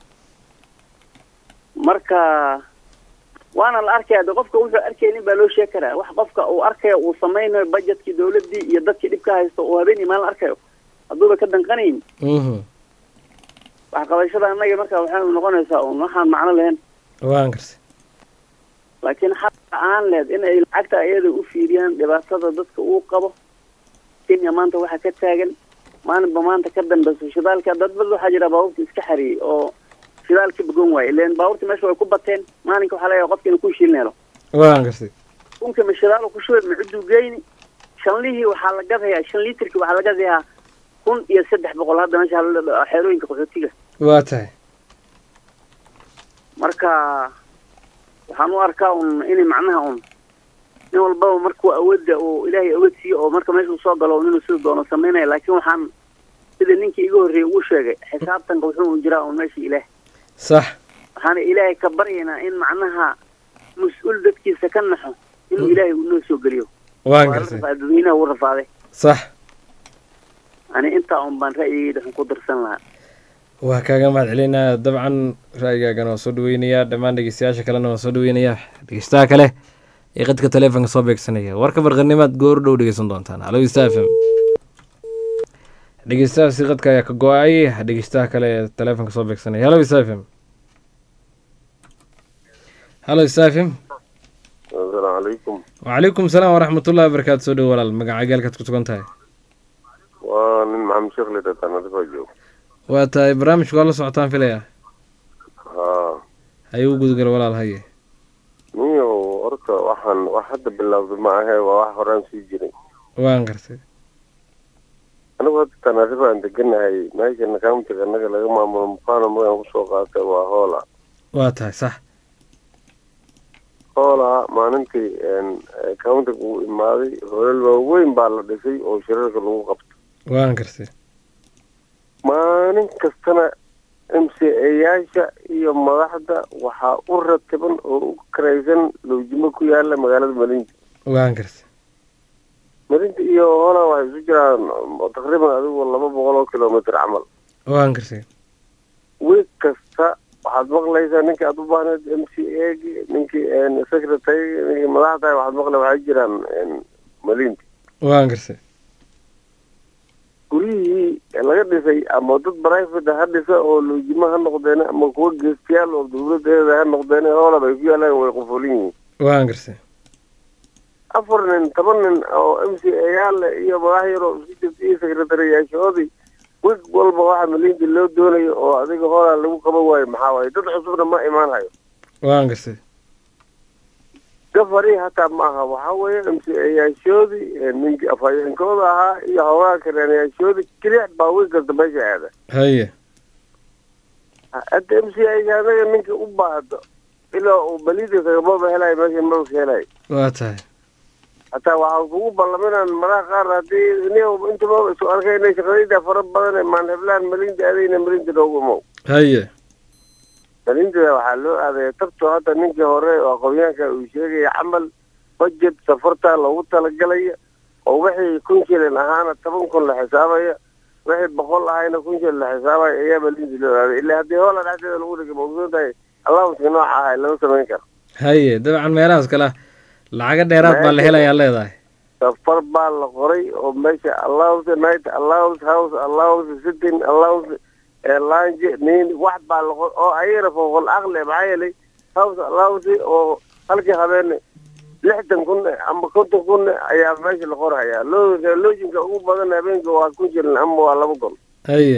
marka waana la arkaya de qofka wuxuu arkaynin baa loo sheegi karaa wax qofka uu arkayo uu samaynayo budgetkii dawladii iyo dadkii dhibka haysto uu habeenii maalin arkayo hadduuba ka danqanayn mhm waxqabashada annaga marka waxay noqonaysaa un waxaan macno lahayn waan gartay laakiin xaqa aan lehed inay lacagta ayada u fiiriyaan dhibaatada dadka uu qabo kenya maanta waxaa ka taagan maalinba maanta ka dambeyso shidaalka dad bad waxaa jira baabuurta iska xariyey oo shidaalka bogon waaye ileen baabuurta meesha way ku bateen maalinka waxaa leeyahay qofka inuu ku shiilin helo waan gartay kunka ma shidaalo ku shubay ma cuduu geyni shanlihii waxaa la gadayaa shan liitarkii waxaa la gadayaa kun iyo saddex boqol hadda meesha hal- xeerooyinka qaxootiga waa tahay marka waxaan u arkaa un inay macnaha un nin walbaba markuu awoodda uu ilaahay awood siiyo oo marka meesha uu soo galo inuu sida doono samaynaya laakiin waxaan sida ninkii iga horreeyey uu sheegay xisaabtanka wuxuu un jiraa un meesha ilaah sax waxaana ilaahay ka baryaynaa in macnaha mas-uul dadkiisa ka naxo inuu ilaahay uu noo soo geliyo waan waa la gartay rafaa- dadweynaha uu rafaaday sax ani intaa un baan ra'yigeyda xun ku darsan lahaa waa kaaga mahad celinaya dabcan ra'yigaagana waa soo dhaweynayaa dhammaan dhegeystayaasha kalena waa soo dhaweynayaa dhegeystaha kale ee qadka taleefonka soo beegsanaya warka barqanimaad goor dhow dhegeysan doontaan halo ista f m dhegeystahaasi qadka ayaa ka go-ay dhegeystaha kale ee taleefonka soo beegsanaya halo ista f m halo ista f m asalaamu calaykum wacalaykum salaam waraxmatullahi wabarakaatu soo dhow walaal magaca gaalkaad ku sugan tahay waa nin maxamed sheekh lidhataan adigaa joog waa tahay barnaamijku waa la socotaan filaya haa haye u gudgal walaal haye niyow horta waxaan wax hadda bilowday ma ahe waa wax horaan sii jiray waan gartay anigu hadda tanaarifa aan deganahay meeshana countiga annaga laga maamulo mufano magaan kusoo qaatay waa hoola waa tahay sax hoola maalintii countiga uu imaaday hoolal waaweyn baa la dhisay oo shirarka lagu qabto waan gartay maalin kastana m c a-yaasha iyo madaxda waxaa u ratiban oo u karaysan lowjimo ku yaala magaalada malinta waan gartay marinta iyo holand waxay isu jiraan taqriiban adigu laba boqol oo kilomitr camal waan gartay wiig kasta waxaad maqlaysaa ninkii aad u baahneed m c a gi ninkii secretary ninkii madaxda waxaad maqlay waxay jiraan malinta waan gartay guryihii laga dhisay ama dad private ha dhisa oo loojimo ha noqdeen ama kuwa geestiyaal oo dawladeeda ha noqdeen hooland ay ku yaalaan way qufulin yihiin waan gartay afar nin toban nin oo m c a yaale iyo madax yar oo isku jirta iyo secretariyaashoodii wig walba waxa malinta loo doonayo oo adiga hooland lagu qaban waayo maxaa waaye dad cusubna ma imaanayo waan gartay gafari hataa ma aha waxaa weeye m c a yaashoodii ninkii afhayeenkooda ahaa iyo hoogaha kareenayaashoodii keliya baa wig kasta meesha aada haye hadda m c a anaga ninka u baahdo ilaa uu balida kagamaba helayo meesha maba ka helayo waa tahay hataa waxaa kugu ballaminaan madaha qaar haddii ni intaba isu arkayna shaqadayda fara badan maan heblaan malinta adayna malinta noogu imow haye malinta waxaa loo aadaya tabto hadda ninkii hore oo aqoonyahanka uu sheegaya camal budget safarta loogu talagalaya oo wixii kun shilin ahaana toban kun la xisaabaya wixii boqol ahayna kun shilin la xisaabaya ayaa malinta loo aaday ilaa haddii hoola dhexdeeda lagu dhigay maogsoon tahay allowska nooca ahay lama samayn karo haye dabcan meelahaas kale lacaga dheeraad baa la helayaa leedahay safar baa la qoray oo meesha allowance night allowance house allowance sitting allowance lange nin wax baa la qoray oo ayagana fooqol aqli maxaa yeelay house allowance oo halkii habeene lixdan kun ama konton kun ayaa meesha la qorhayaa loo loojinka ugu badan habeenka waa kun shilin ama waa laba kun haye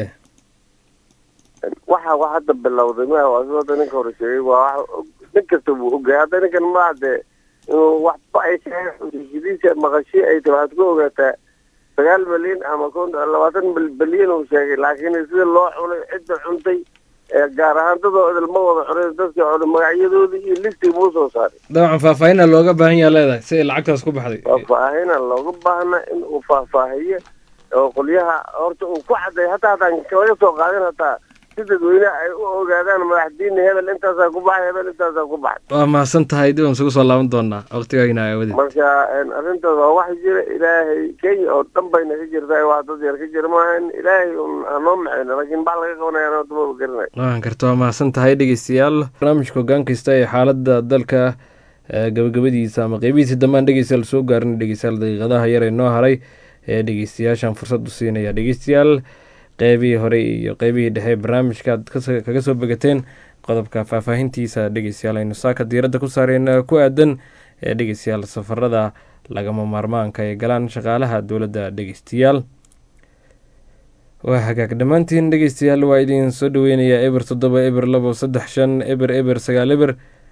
waxa wax hadda bilowday ma waa sida hadda ninka hore sheegay waa wax nin kasta buu ogyahay hadda ninkan ma dee inuu waxba ay sheegaydiisa maqashi ay tahay waxaad ku ogaataa sagaal milyan ama kon labaatan bilyan uu sheegay laakiin sida loo cunay cidda cuntay gaar ahaan dadoo idilma wada cunay dadkii cunay magacyadoodii iyo listii buu soo saaray dabcan faahfaahina looga baahan yaha leedahay si ay lacagtaas ku baxday faahfaahina looga baahna in uu faahfaahiyo oo qolyaha horta uu ku caday hataa hataan laga soo qaadin hataa si dadweyne ay u ogaadaan madaxdiina hebel intaasaa ku baxay hebel intaasaa ku baxay waa mahadsan tahay dib aan isugu soo laaban doonaa waqtigayna aawadeed marka arrintaas waa wax jira ilaahay kenya oo dhan bayna ka jirtaa wax dad yar ka jira maahan ilaahay un aanoo maxayno laakiin bax laga qabanaya anoo dumaba garanay waan karta waa mahadsan tahay dhegeystayaal barnaamijka hoggaan kasta ee xaaladda dalka gabagabadiisa ama qeybihiisa dambaan dhegeystayaal soo gaarin dhegeystayaal daqiiqadaha yar ee noo haray ee dhegeystayaashan fursad u siinaya dhegeystayaal qeybihii hore iyo qeybihii dhexe barnaamijka aad kaga soo begateen qodobka faahfaahintiisa dhegeystayaal aynu saaka diiradda ku saareen ku aadan ee dhegeystayaal safarada lagama maarmaanka ee galaan shaqaalaha dowladda dhegeystayaal waa hagaag dhammaantiin dhegeystayaal waa idin soo dhaweynayaa eber toddoba eber labo saddex shan eber eber sagaal eber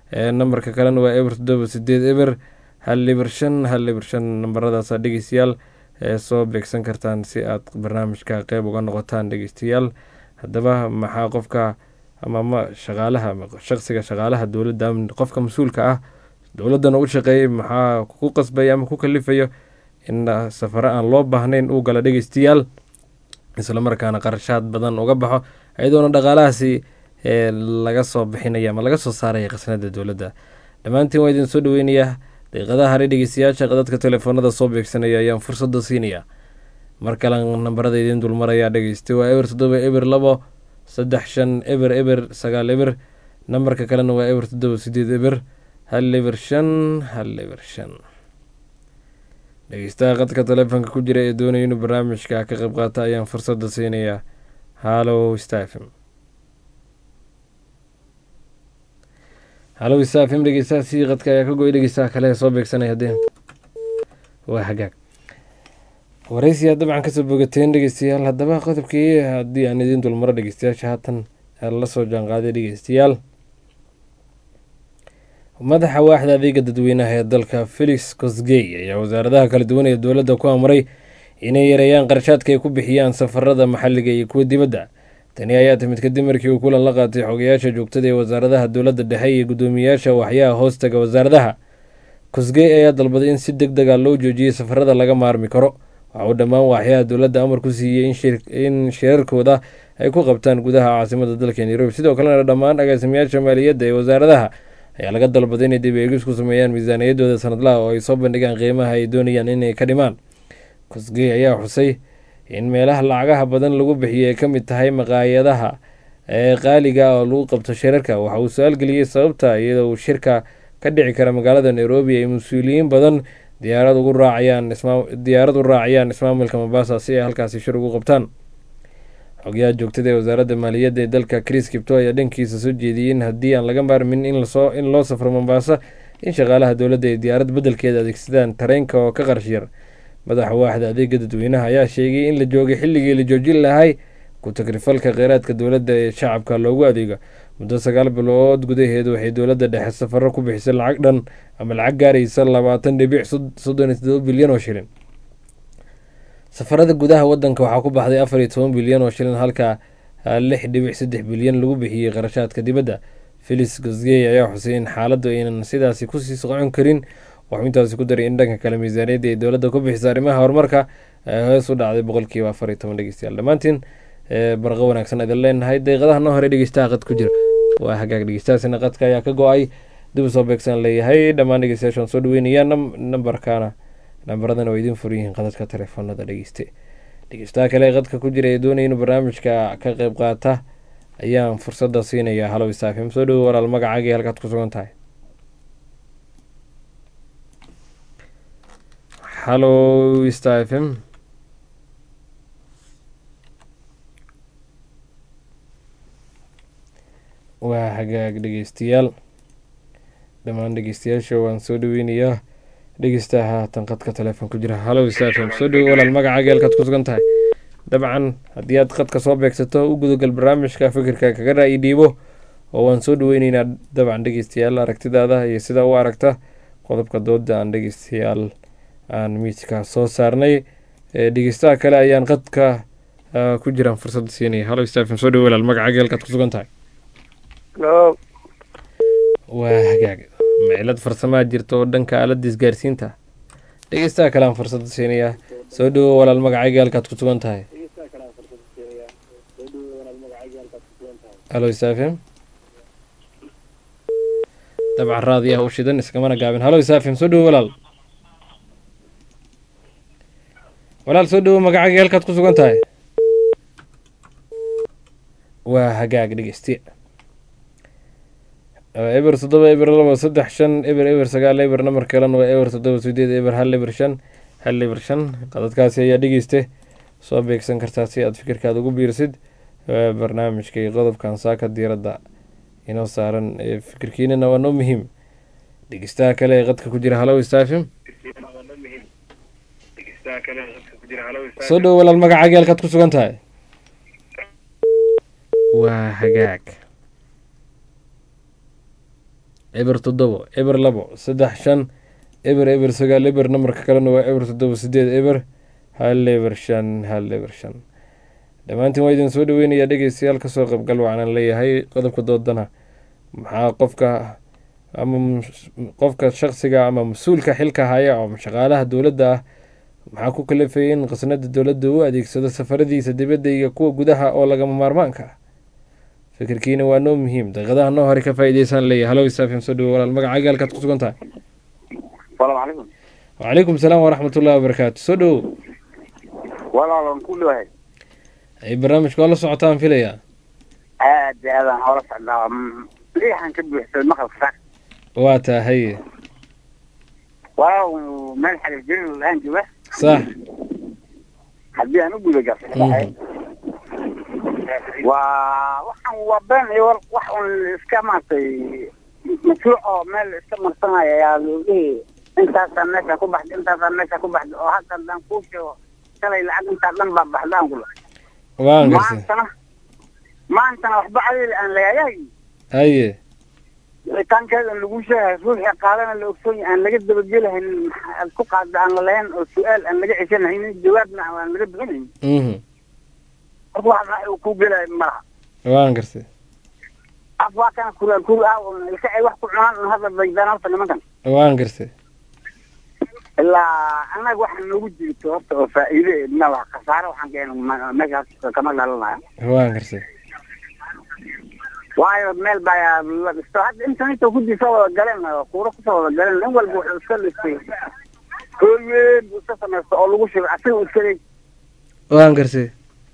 nambarka kalena waa eber toddoba sideed eber hal eber shan hal eber shan nambaradaasa dhegeystayaal ee soo beegsan kartaan si aad barnaamijka qeyb uga noqotaan dhegeystayaal haddaba maxaa qofka ama ma shaqaalaha shaqsiga shaqaalaha dowladda qofka mas-uulka ah dowladdana u shaqeeyay maxaa ku qasbaya ama ku kalifayo in safaro aan loo baahnayn uu gala dhegeystayaal islamarkaana qarashaad badan uga baxo iyadoona dhaqaalahaasi laga soo bixinaya ama laga soo saaraya khasnada dowladda dhammaantiin waa idin soo dhaweynayaa daqiiqadaha hare dhegeystayaasha qadadka telefoonada soo beegsanaya ayaan fursada siinaya mar kale nambarada idiin dulmaraya dhegeystay waa eber toddoba eber labo saddex shan eber eber sagaal eber nambarka kalena waa eber toddoba sideed eber hal eber shan hal eber shan dhegeystaha qadka telefoonka ku jira ee doonaya inuu barnaamijka ka qayb qaata ayaan fursada siinayaa halo stafm halo stafm dhegeystaha si qadka ayaa ka go-ay dhegeystaha kale ee soo beegsanaya hadii waa hagaag waraysiyaa dabcan kasoo bogateen dhegeystayaal haddaba qodobkii haddii aan idiin dulmaro dhegeystayaasha haatan la soo jaanqaaday dhegeystayaal madaxa waaxda adeega dadweynaha ee dalka felix cosgey ayaa wasaaradaha kala duwan ee dowladda ku amray inay yareeyaan qarshaadka ay ku bixiyaan safarada maxalliga iyo kuwa dibadda tani ayaa timid kadib markii uu kulan la qaatay xogayaasha joogtada ee wasaaradaha dowladda dhexe iyo guddoomiyayaasha waxyaha hoostaga wasaaradaha cosgey ayaa dalbaday in si deg dega loo joojiyey safarada laga maarmi karo waxa uu dhammaan waaxyaha dowladda amar ku siiyey in shirarkooda ay ku qabtaan gudaha caasimada dalka nairobi sidoo kalena dhammaan agaasimayaasha maaliyadda ee wasaaradaha ayaa laga dalbaday inay dib eegis ku sameeyaan miisaaniyadooda sanadlaha oo ay soo bandhigaan qiimaha ay doonayaan inay ka dhimaan cosgey ayaa xusay in meelaha lacagaha badan lagu bixiyay ay ka mid tahay maqaayadaha ee qaaliga oo lagu qabto shirarka waxa uu su-aal geliyey sababta iyadoo uu shirka ka dhici kara magaalada nairobi ay mas-uuliyiin badan diyaarad ugu raacayaan diyaarad u raacayaan ismaamulka mombasa si ay halkaasi shir ugu qabtaan xogyaha joogtada ee wasaaradda maaliyadda ee dalka chris kipto ayaa dhankiisa soo jeediyey in haddii aan laga maarmin in loo safro mombasa in shaqaalaha dowladda ay diyaarad beddelkeeda adeegsadaan tareenka oo ka qarash yar madaxa waaxda adeega dadweynaha ayaa sheegay in la joogay xilligii la joojin lahay ku-tagrifalka kheyraadka dowladda ee shacabka loogu adeego muddo sagaal bilood gudaheed waxay dowladda dhexe safaro ku bixisay lacag dhan ama lacag gaaraysa labaatan dhibic soddon iyo todoba bilyan oo shilin safarada gudaha wadanka waxaa ku baxday afar iyo toban bilyan oo shilin halka lix dhibic saddex bilyan lagu bixiyey qarashaadka dibadda felix gosgey ayaa xusay in xaaladdu aynan sidaasi kusii socon karin waxuu intaasi ku daray in dhanka kale miisaaniyadda ay dowladda ku bixisa arrimaha horumarka hoos u dhacday boqolkiiba afar iyo toban dhegeystayaal dhammaantiin barqo wanaagsan idin leenahay daqiiqadaha noo hore dhegeystaha qad ku jira waa hagaag dhegeystahaasina qadka ayaa ka go-ay dib u soo beegsan leeyahay dhammaan dhegeystayaashaan soo dhaweynaya nambarkaana nambaradana waa idiin furyihiin qadadka telefoonada dhegeyste dhegeystaha kale ee qadka ku jira ee doonaya inuu barnaamijka ka qeyb qaata ayaan fursadda siinayaa halow isaafim soo dhowo walaal magacaagii halkaad ku sugan tahay halow stafm waa hagaag dhegeystayaal dhammaan dhegeystayaasha waan soo dhaweynayaa dhegeystaha haatan qadka telefoon ku jira halow stafm soo dhowo walaal magacaaga halkaad ku sugan tahay dabcan haddii aad qadka soo beegsato u gudagal barnaamijka fikirka kaga ra-i dhiibo oo waan soo dhaweyneynaa dabcan dhegeystayaal aragtidaada iyo sidaa u aragta qodobka dooda aan dhegeystayaal aan miidka soo saarnay dhegeystaha kale ayaan qadka ku jiraan fursada siinaya halo stafin soo dhawo walaal magacaaga halkaad ku sugan tahay waa hagaag macilad farsamaa jirta oo dhanka aaladda isgaarsiinta dhegeystaha kale aan fursada siinayaa soo dhawo walaal magacaaga halkaad ku sugan tahay halo stafin dabcan raadiyaha u shidan iskamana gaabin halo stafin soo dhawo walaal walaal soo dhawo magacaaga halkaad ku sugan tahay waa hagaag dhegeysti eber toddoba eber labo saddex shan eber eber sagaal eber namar kalena waa eber toddoba sideed eber hal eber shan hal eber shan qadadkaasi ayaa dhegeyste soo beegsan kartaa si aad fikirkaada ugu biirsid barnaamijka iyo qodobkan saaka diiradda inoo saaran fikirkiinana waa noo muhiim dhegeystaha kale ee qadka ku jira halow stafim soo dhowo walaal magacaaga halkaad ku sugan tahay waa hagaag eber toddobo eber labo saddex shan eber eber sagaal eber nambarka kalena waa eber toddobo sideed eber hal eber shan hal eber shan dhammaantiin waa idin soo dhaweynayaa dhegeystayaal kasoo qaybgal waxaanan leeyahay qodobka doodana maxaa qofka ama mus- qofka shaksiga ama mas-uulka xilka haya oo shaqaalaha dowladda ah maxaa ku kalafayay in qasnada dowladda u adeegsado safaradiisa dibadda iyo kuwa gudaha oo lagama maarmaanka ah fikirkiina waa noo muhiim daqiiqadaha noo hore ka faa'iideysaan leeyahay halow isaafim soo dhawo walaal magacaaga halkaad ku sugan tahay salaamu calaykum wacalaykum salaam waraxmatullahi wabarakaatu soo dhowo walaalan ku dhawahay ay barnaamijka waa la socotaan filayaa aad iyo aadaan hoola socdaa Mm, riixan ka buuxsaday maqalka waa tahay waaw meel xariir jirin la-aan jooga sax haddii aan u guda gasay waa waxaan waa been iyo war wax un iska maaragtay mashruuc oo meel iska marsanaya ayaa loo dhihi intaasaa meesha ku baxda intaasaa meesha ku baxda oo hadda haddaan kuu sheego shalay lacag intaa dhan baa baxdaan kula waan gartay maantana maantana waxba adiil aan lagayahay haye wicitaankeeda lagu sheegahay ruuxii qaadana la ogsoon yahay aan laga dabagelahayn aad ku qaadda aan lalahayn oo su-aal aan laga ceshanahaynin jawaabna aan laga bixinayn mhm marka wax raaci uu ku gelaya malaha waan gartay af waa kana kuraal kur ah oo ilka ay wax ku cunaan un hadda daydaan horta nimankan waan gartay ilaa annaga waxa noogu jirto horta oo faa'iide mala khasaare waxaan keena meeshaas kama dhalanaya waan gartay waayo meel baa la dhisto hadda intanita kudii soo wada galeen kuuro kusoo wada galeen nin walba wuxuu iska dhistay hool weyn buu iska samaysta oo lagu shiro asiga uu iska leey waan gartay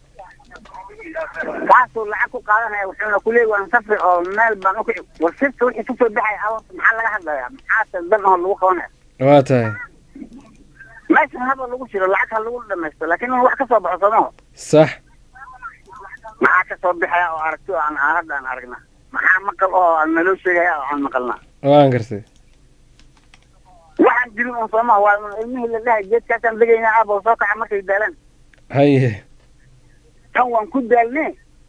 kaasuu lacag ku qaadanaya wuxuuna kuleey waan safri oo meel baan u kici war sirta wixii kasoo baxay awarta maxaa laga hadlayaa maxaase dan oo lagu qabanaya waa tahay meeshan haba lagu shiro lacag ha lagu dhamaysto laakiin in wax kasoo baxo somaho sax maxaa kasoo bixaya oo aragti oo aan aan hadda aan aragna maxaa maqal oo aan naloo sheegaya oo aan maqalna waan gartay waxaan jirin un soomaha waa un ilmihii la dhahay geedkaasaan degaynaa aabo soo kaca markay daalaan haye tan waan ku daalne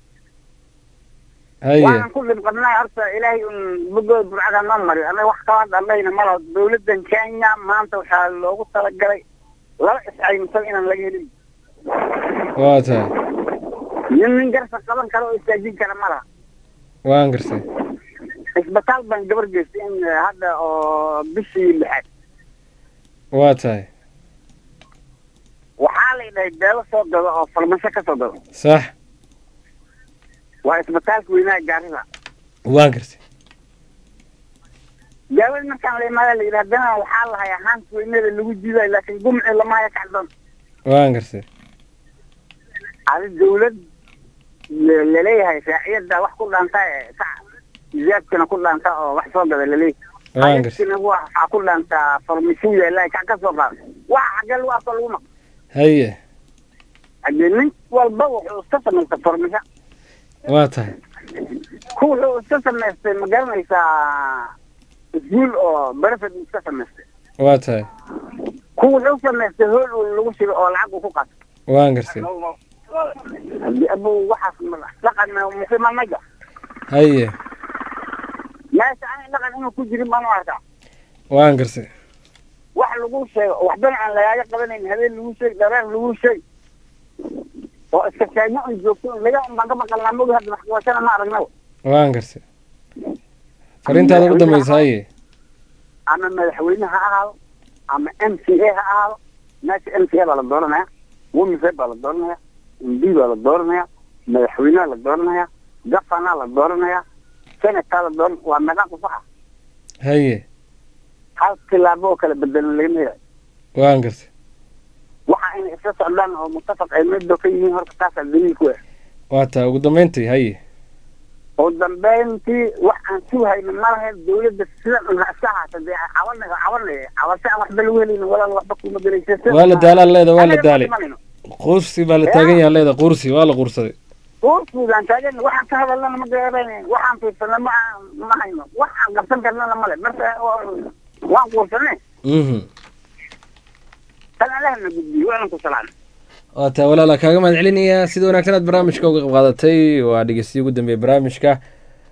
haye waan ku dhib qabnaa horta ilaahay un bogooda burcada noo mariyo annaga wax kala hadda andhahayna malaho dawladdan kenya maanta waxaa loogu talagalay laba iscaymsan inaan laga helin waa tahay nin nin garsa qaban kara oo istaajin kara ma laha waan gartay isbitaal baan gabar geystay in hadda oo bishii lixaad waa tahay waxaa la dhahay beelo soo gado oo farmasho ka soo gado sax waa isbitaalka weynaha gaarida waan gartay daawada markaan la imaada la yidhi haddana waxaa lahay haanta weynada lagu jiidayo laakiin gumci lamahaya kacdoon waan gartay adi dawlad la- laleeyahay raaciyada wax ku dhaanta ee ka ziyaadkana ku dhaanta oo wax soo gada laleeyahay waan gartay ayadkina waxaa ku dhaantaa farmashiin yaala kac ka soo qaada waxa xagee lagu arko lagu maq haye hadee nin walba wuxuu iska samaystay farmasho waa tahay ku wuxuu iska samaystay ma garanaysaa isguul oo berefed iska samaystay waa tahay ku wuxuu samaystay hool uu lagu shiro oo lacag uu ku qaato waan gartay hadii abu waxaas ma- dhaqan muslima maja haye meesha ani dhaqan inuu ku jirin baan u arkaa waan gartay wax lagu sheego waxbana aan lagaaga qabanayn habeen lagu sheeg dhareen lagu sheeg oo iska sheegno un joogto un laga un baan ka maqalnaa mogi hadda maxkabashana ma aragnaba waan gartay fariintaada ugu dambaysa haye ama madaxweyne ha ahaado ama m c a ha ahaado meesha m c a baa la dooranaya womise baa la dooranaya m d baa la dooranaya madaxweyneha la dooranaya gafana la dooranaya senataa la dooran waa meeqa qusaxa haye hal tilaabo oo kala bedelan lagama helayo waan gartay waxa inay isla socdaan oo muttafaq ay middo ka yihiin horta taasaa daliil ku ah waa tahay ugu dambeyntii haye oo dambeyntii wax aan sugahayna malaha dawladda sidan un ha iska ahaata dee cabanay cabanay cabasho aan waxba lagu helin walaal waxba kuma gelaysa waa la daalaa leeda waa la daalay quursi baa la taagan yaha leeda quursi waa la quursaday uurkuudaan taagan waxaan ka hadalnana ma garanayno waxaan fiirsana ma ma hayno waxaan qabsan karnana male marka waa- waan quursane mhm tan alahna gudbiyo waanan ku salaan waa tahay walaala kaaga mahad celinayaa sida wanaagsan aad barnaamijka uga qayb qaadatay waa dhegeystiya ugu dambeeya barnaamijka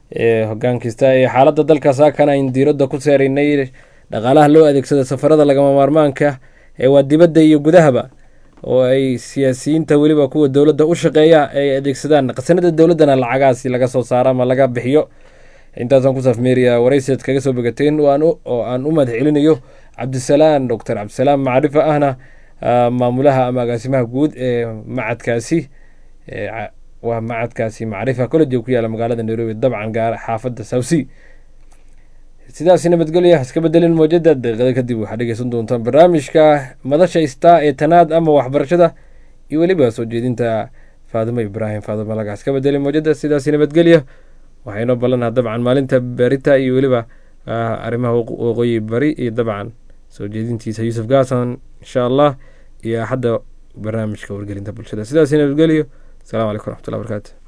hogaankista ee xaaladda dalka saakana ayn diiradda ku seeraynay dhaqaalaha loo adeegsada safarada lagama maarmaanka ee waa dibadda iyo gudahaba oo ay siyaasiyiinta weliba kuwa dowladda u shaqeeya ay adeegsadaan qasanada dowladdana lacagaasi laga soo saaro ama laga bixiyo intaasaan ku saafmeeriya waraysiad kaga soo bogateen oo aan u mahad celinayo cabdisalaan doctor cabdisalaam macrifa ahna maamulaha ama agaasimaha guud ee macadkaasi waa macadkaasi macrifa college ku yaala magaalada nairobi dabcan gaar xaafadda sawsi sidaas nabadgelya iska bedelin mowjada daqiiqada kadib waxaad dhegeysan doontaan barnaamijka madasha star ee tanaad ama waxbarashada iyo weliba soo jeedinta faadimo ibraahim faadimo laga iska bedelin mowjada sidaas nabadgelya waxaynoo ballanaa dabcan maalinta berita iyo weliba arrimaha waqooyi bari iyo dabcan soo jeedintiisa yuusuf gaasan insha allah iyo axadda barnaamijka wargelinta bulshada sidaas nabadgelyo السلام عليكم ورحمة الله وبركاته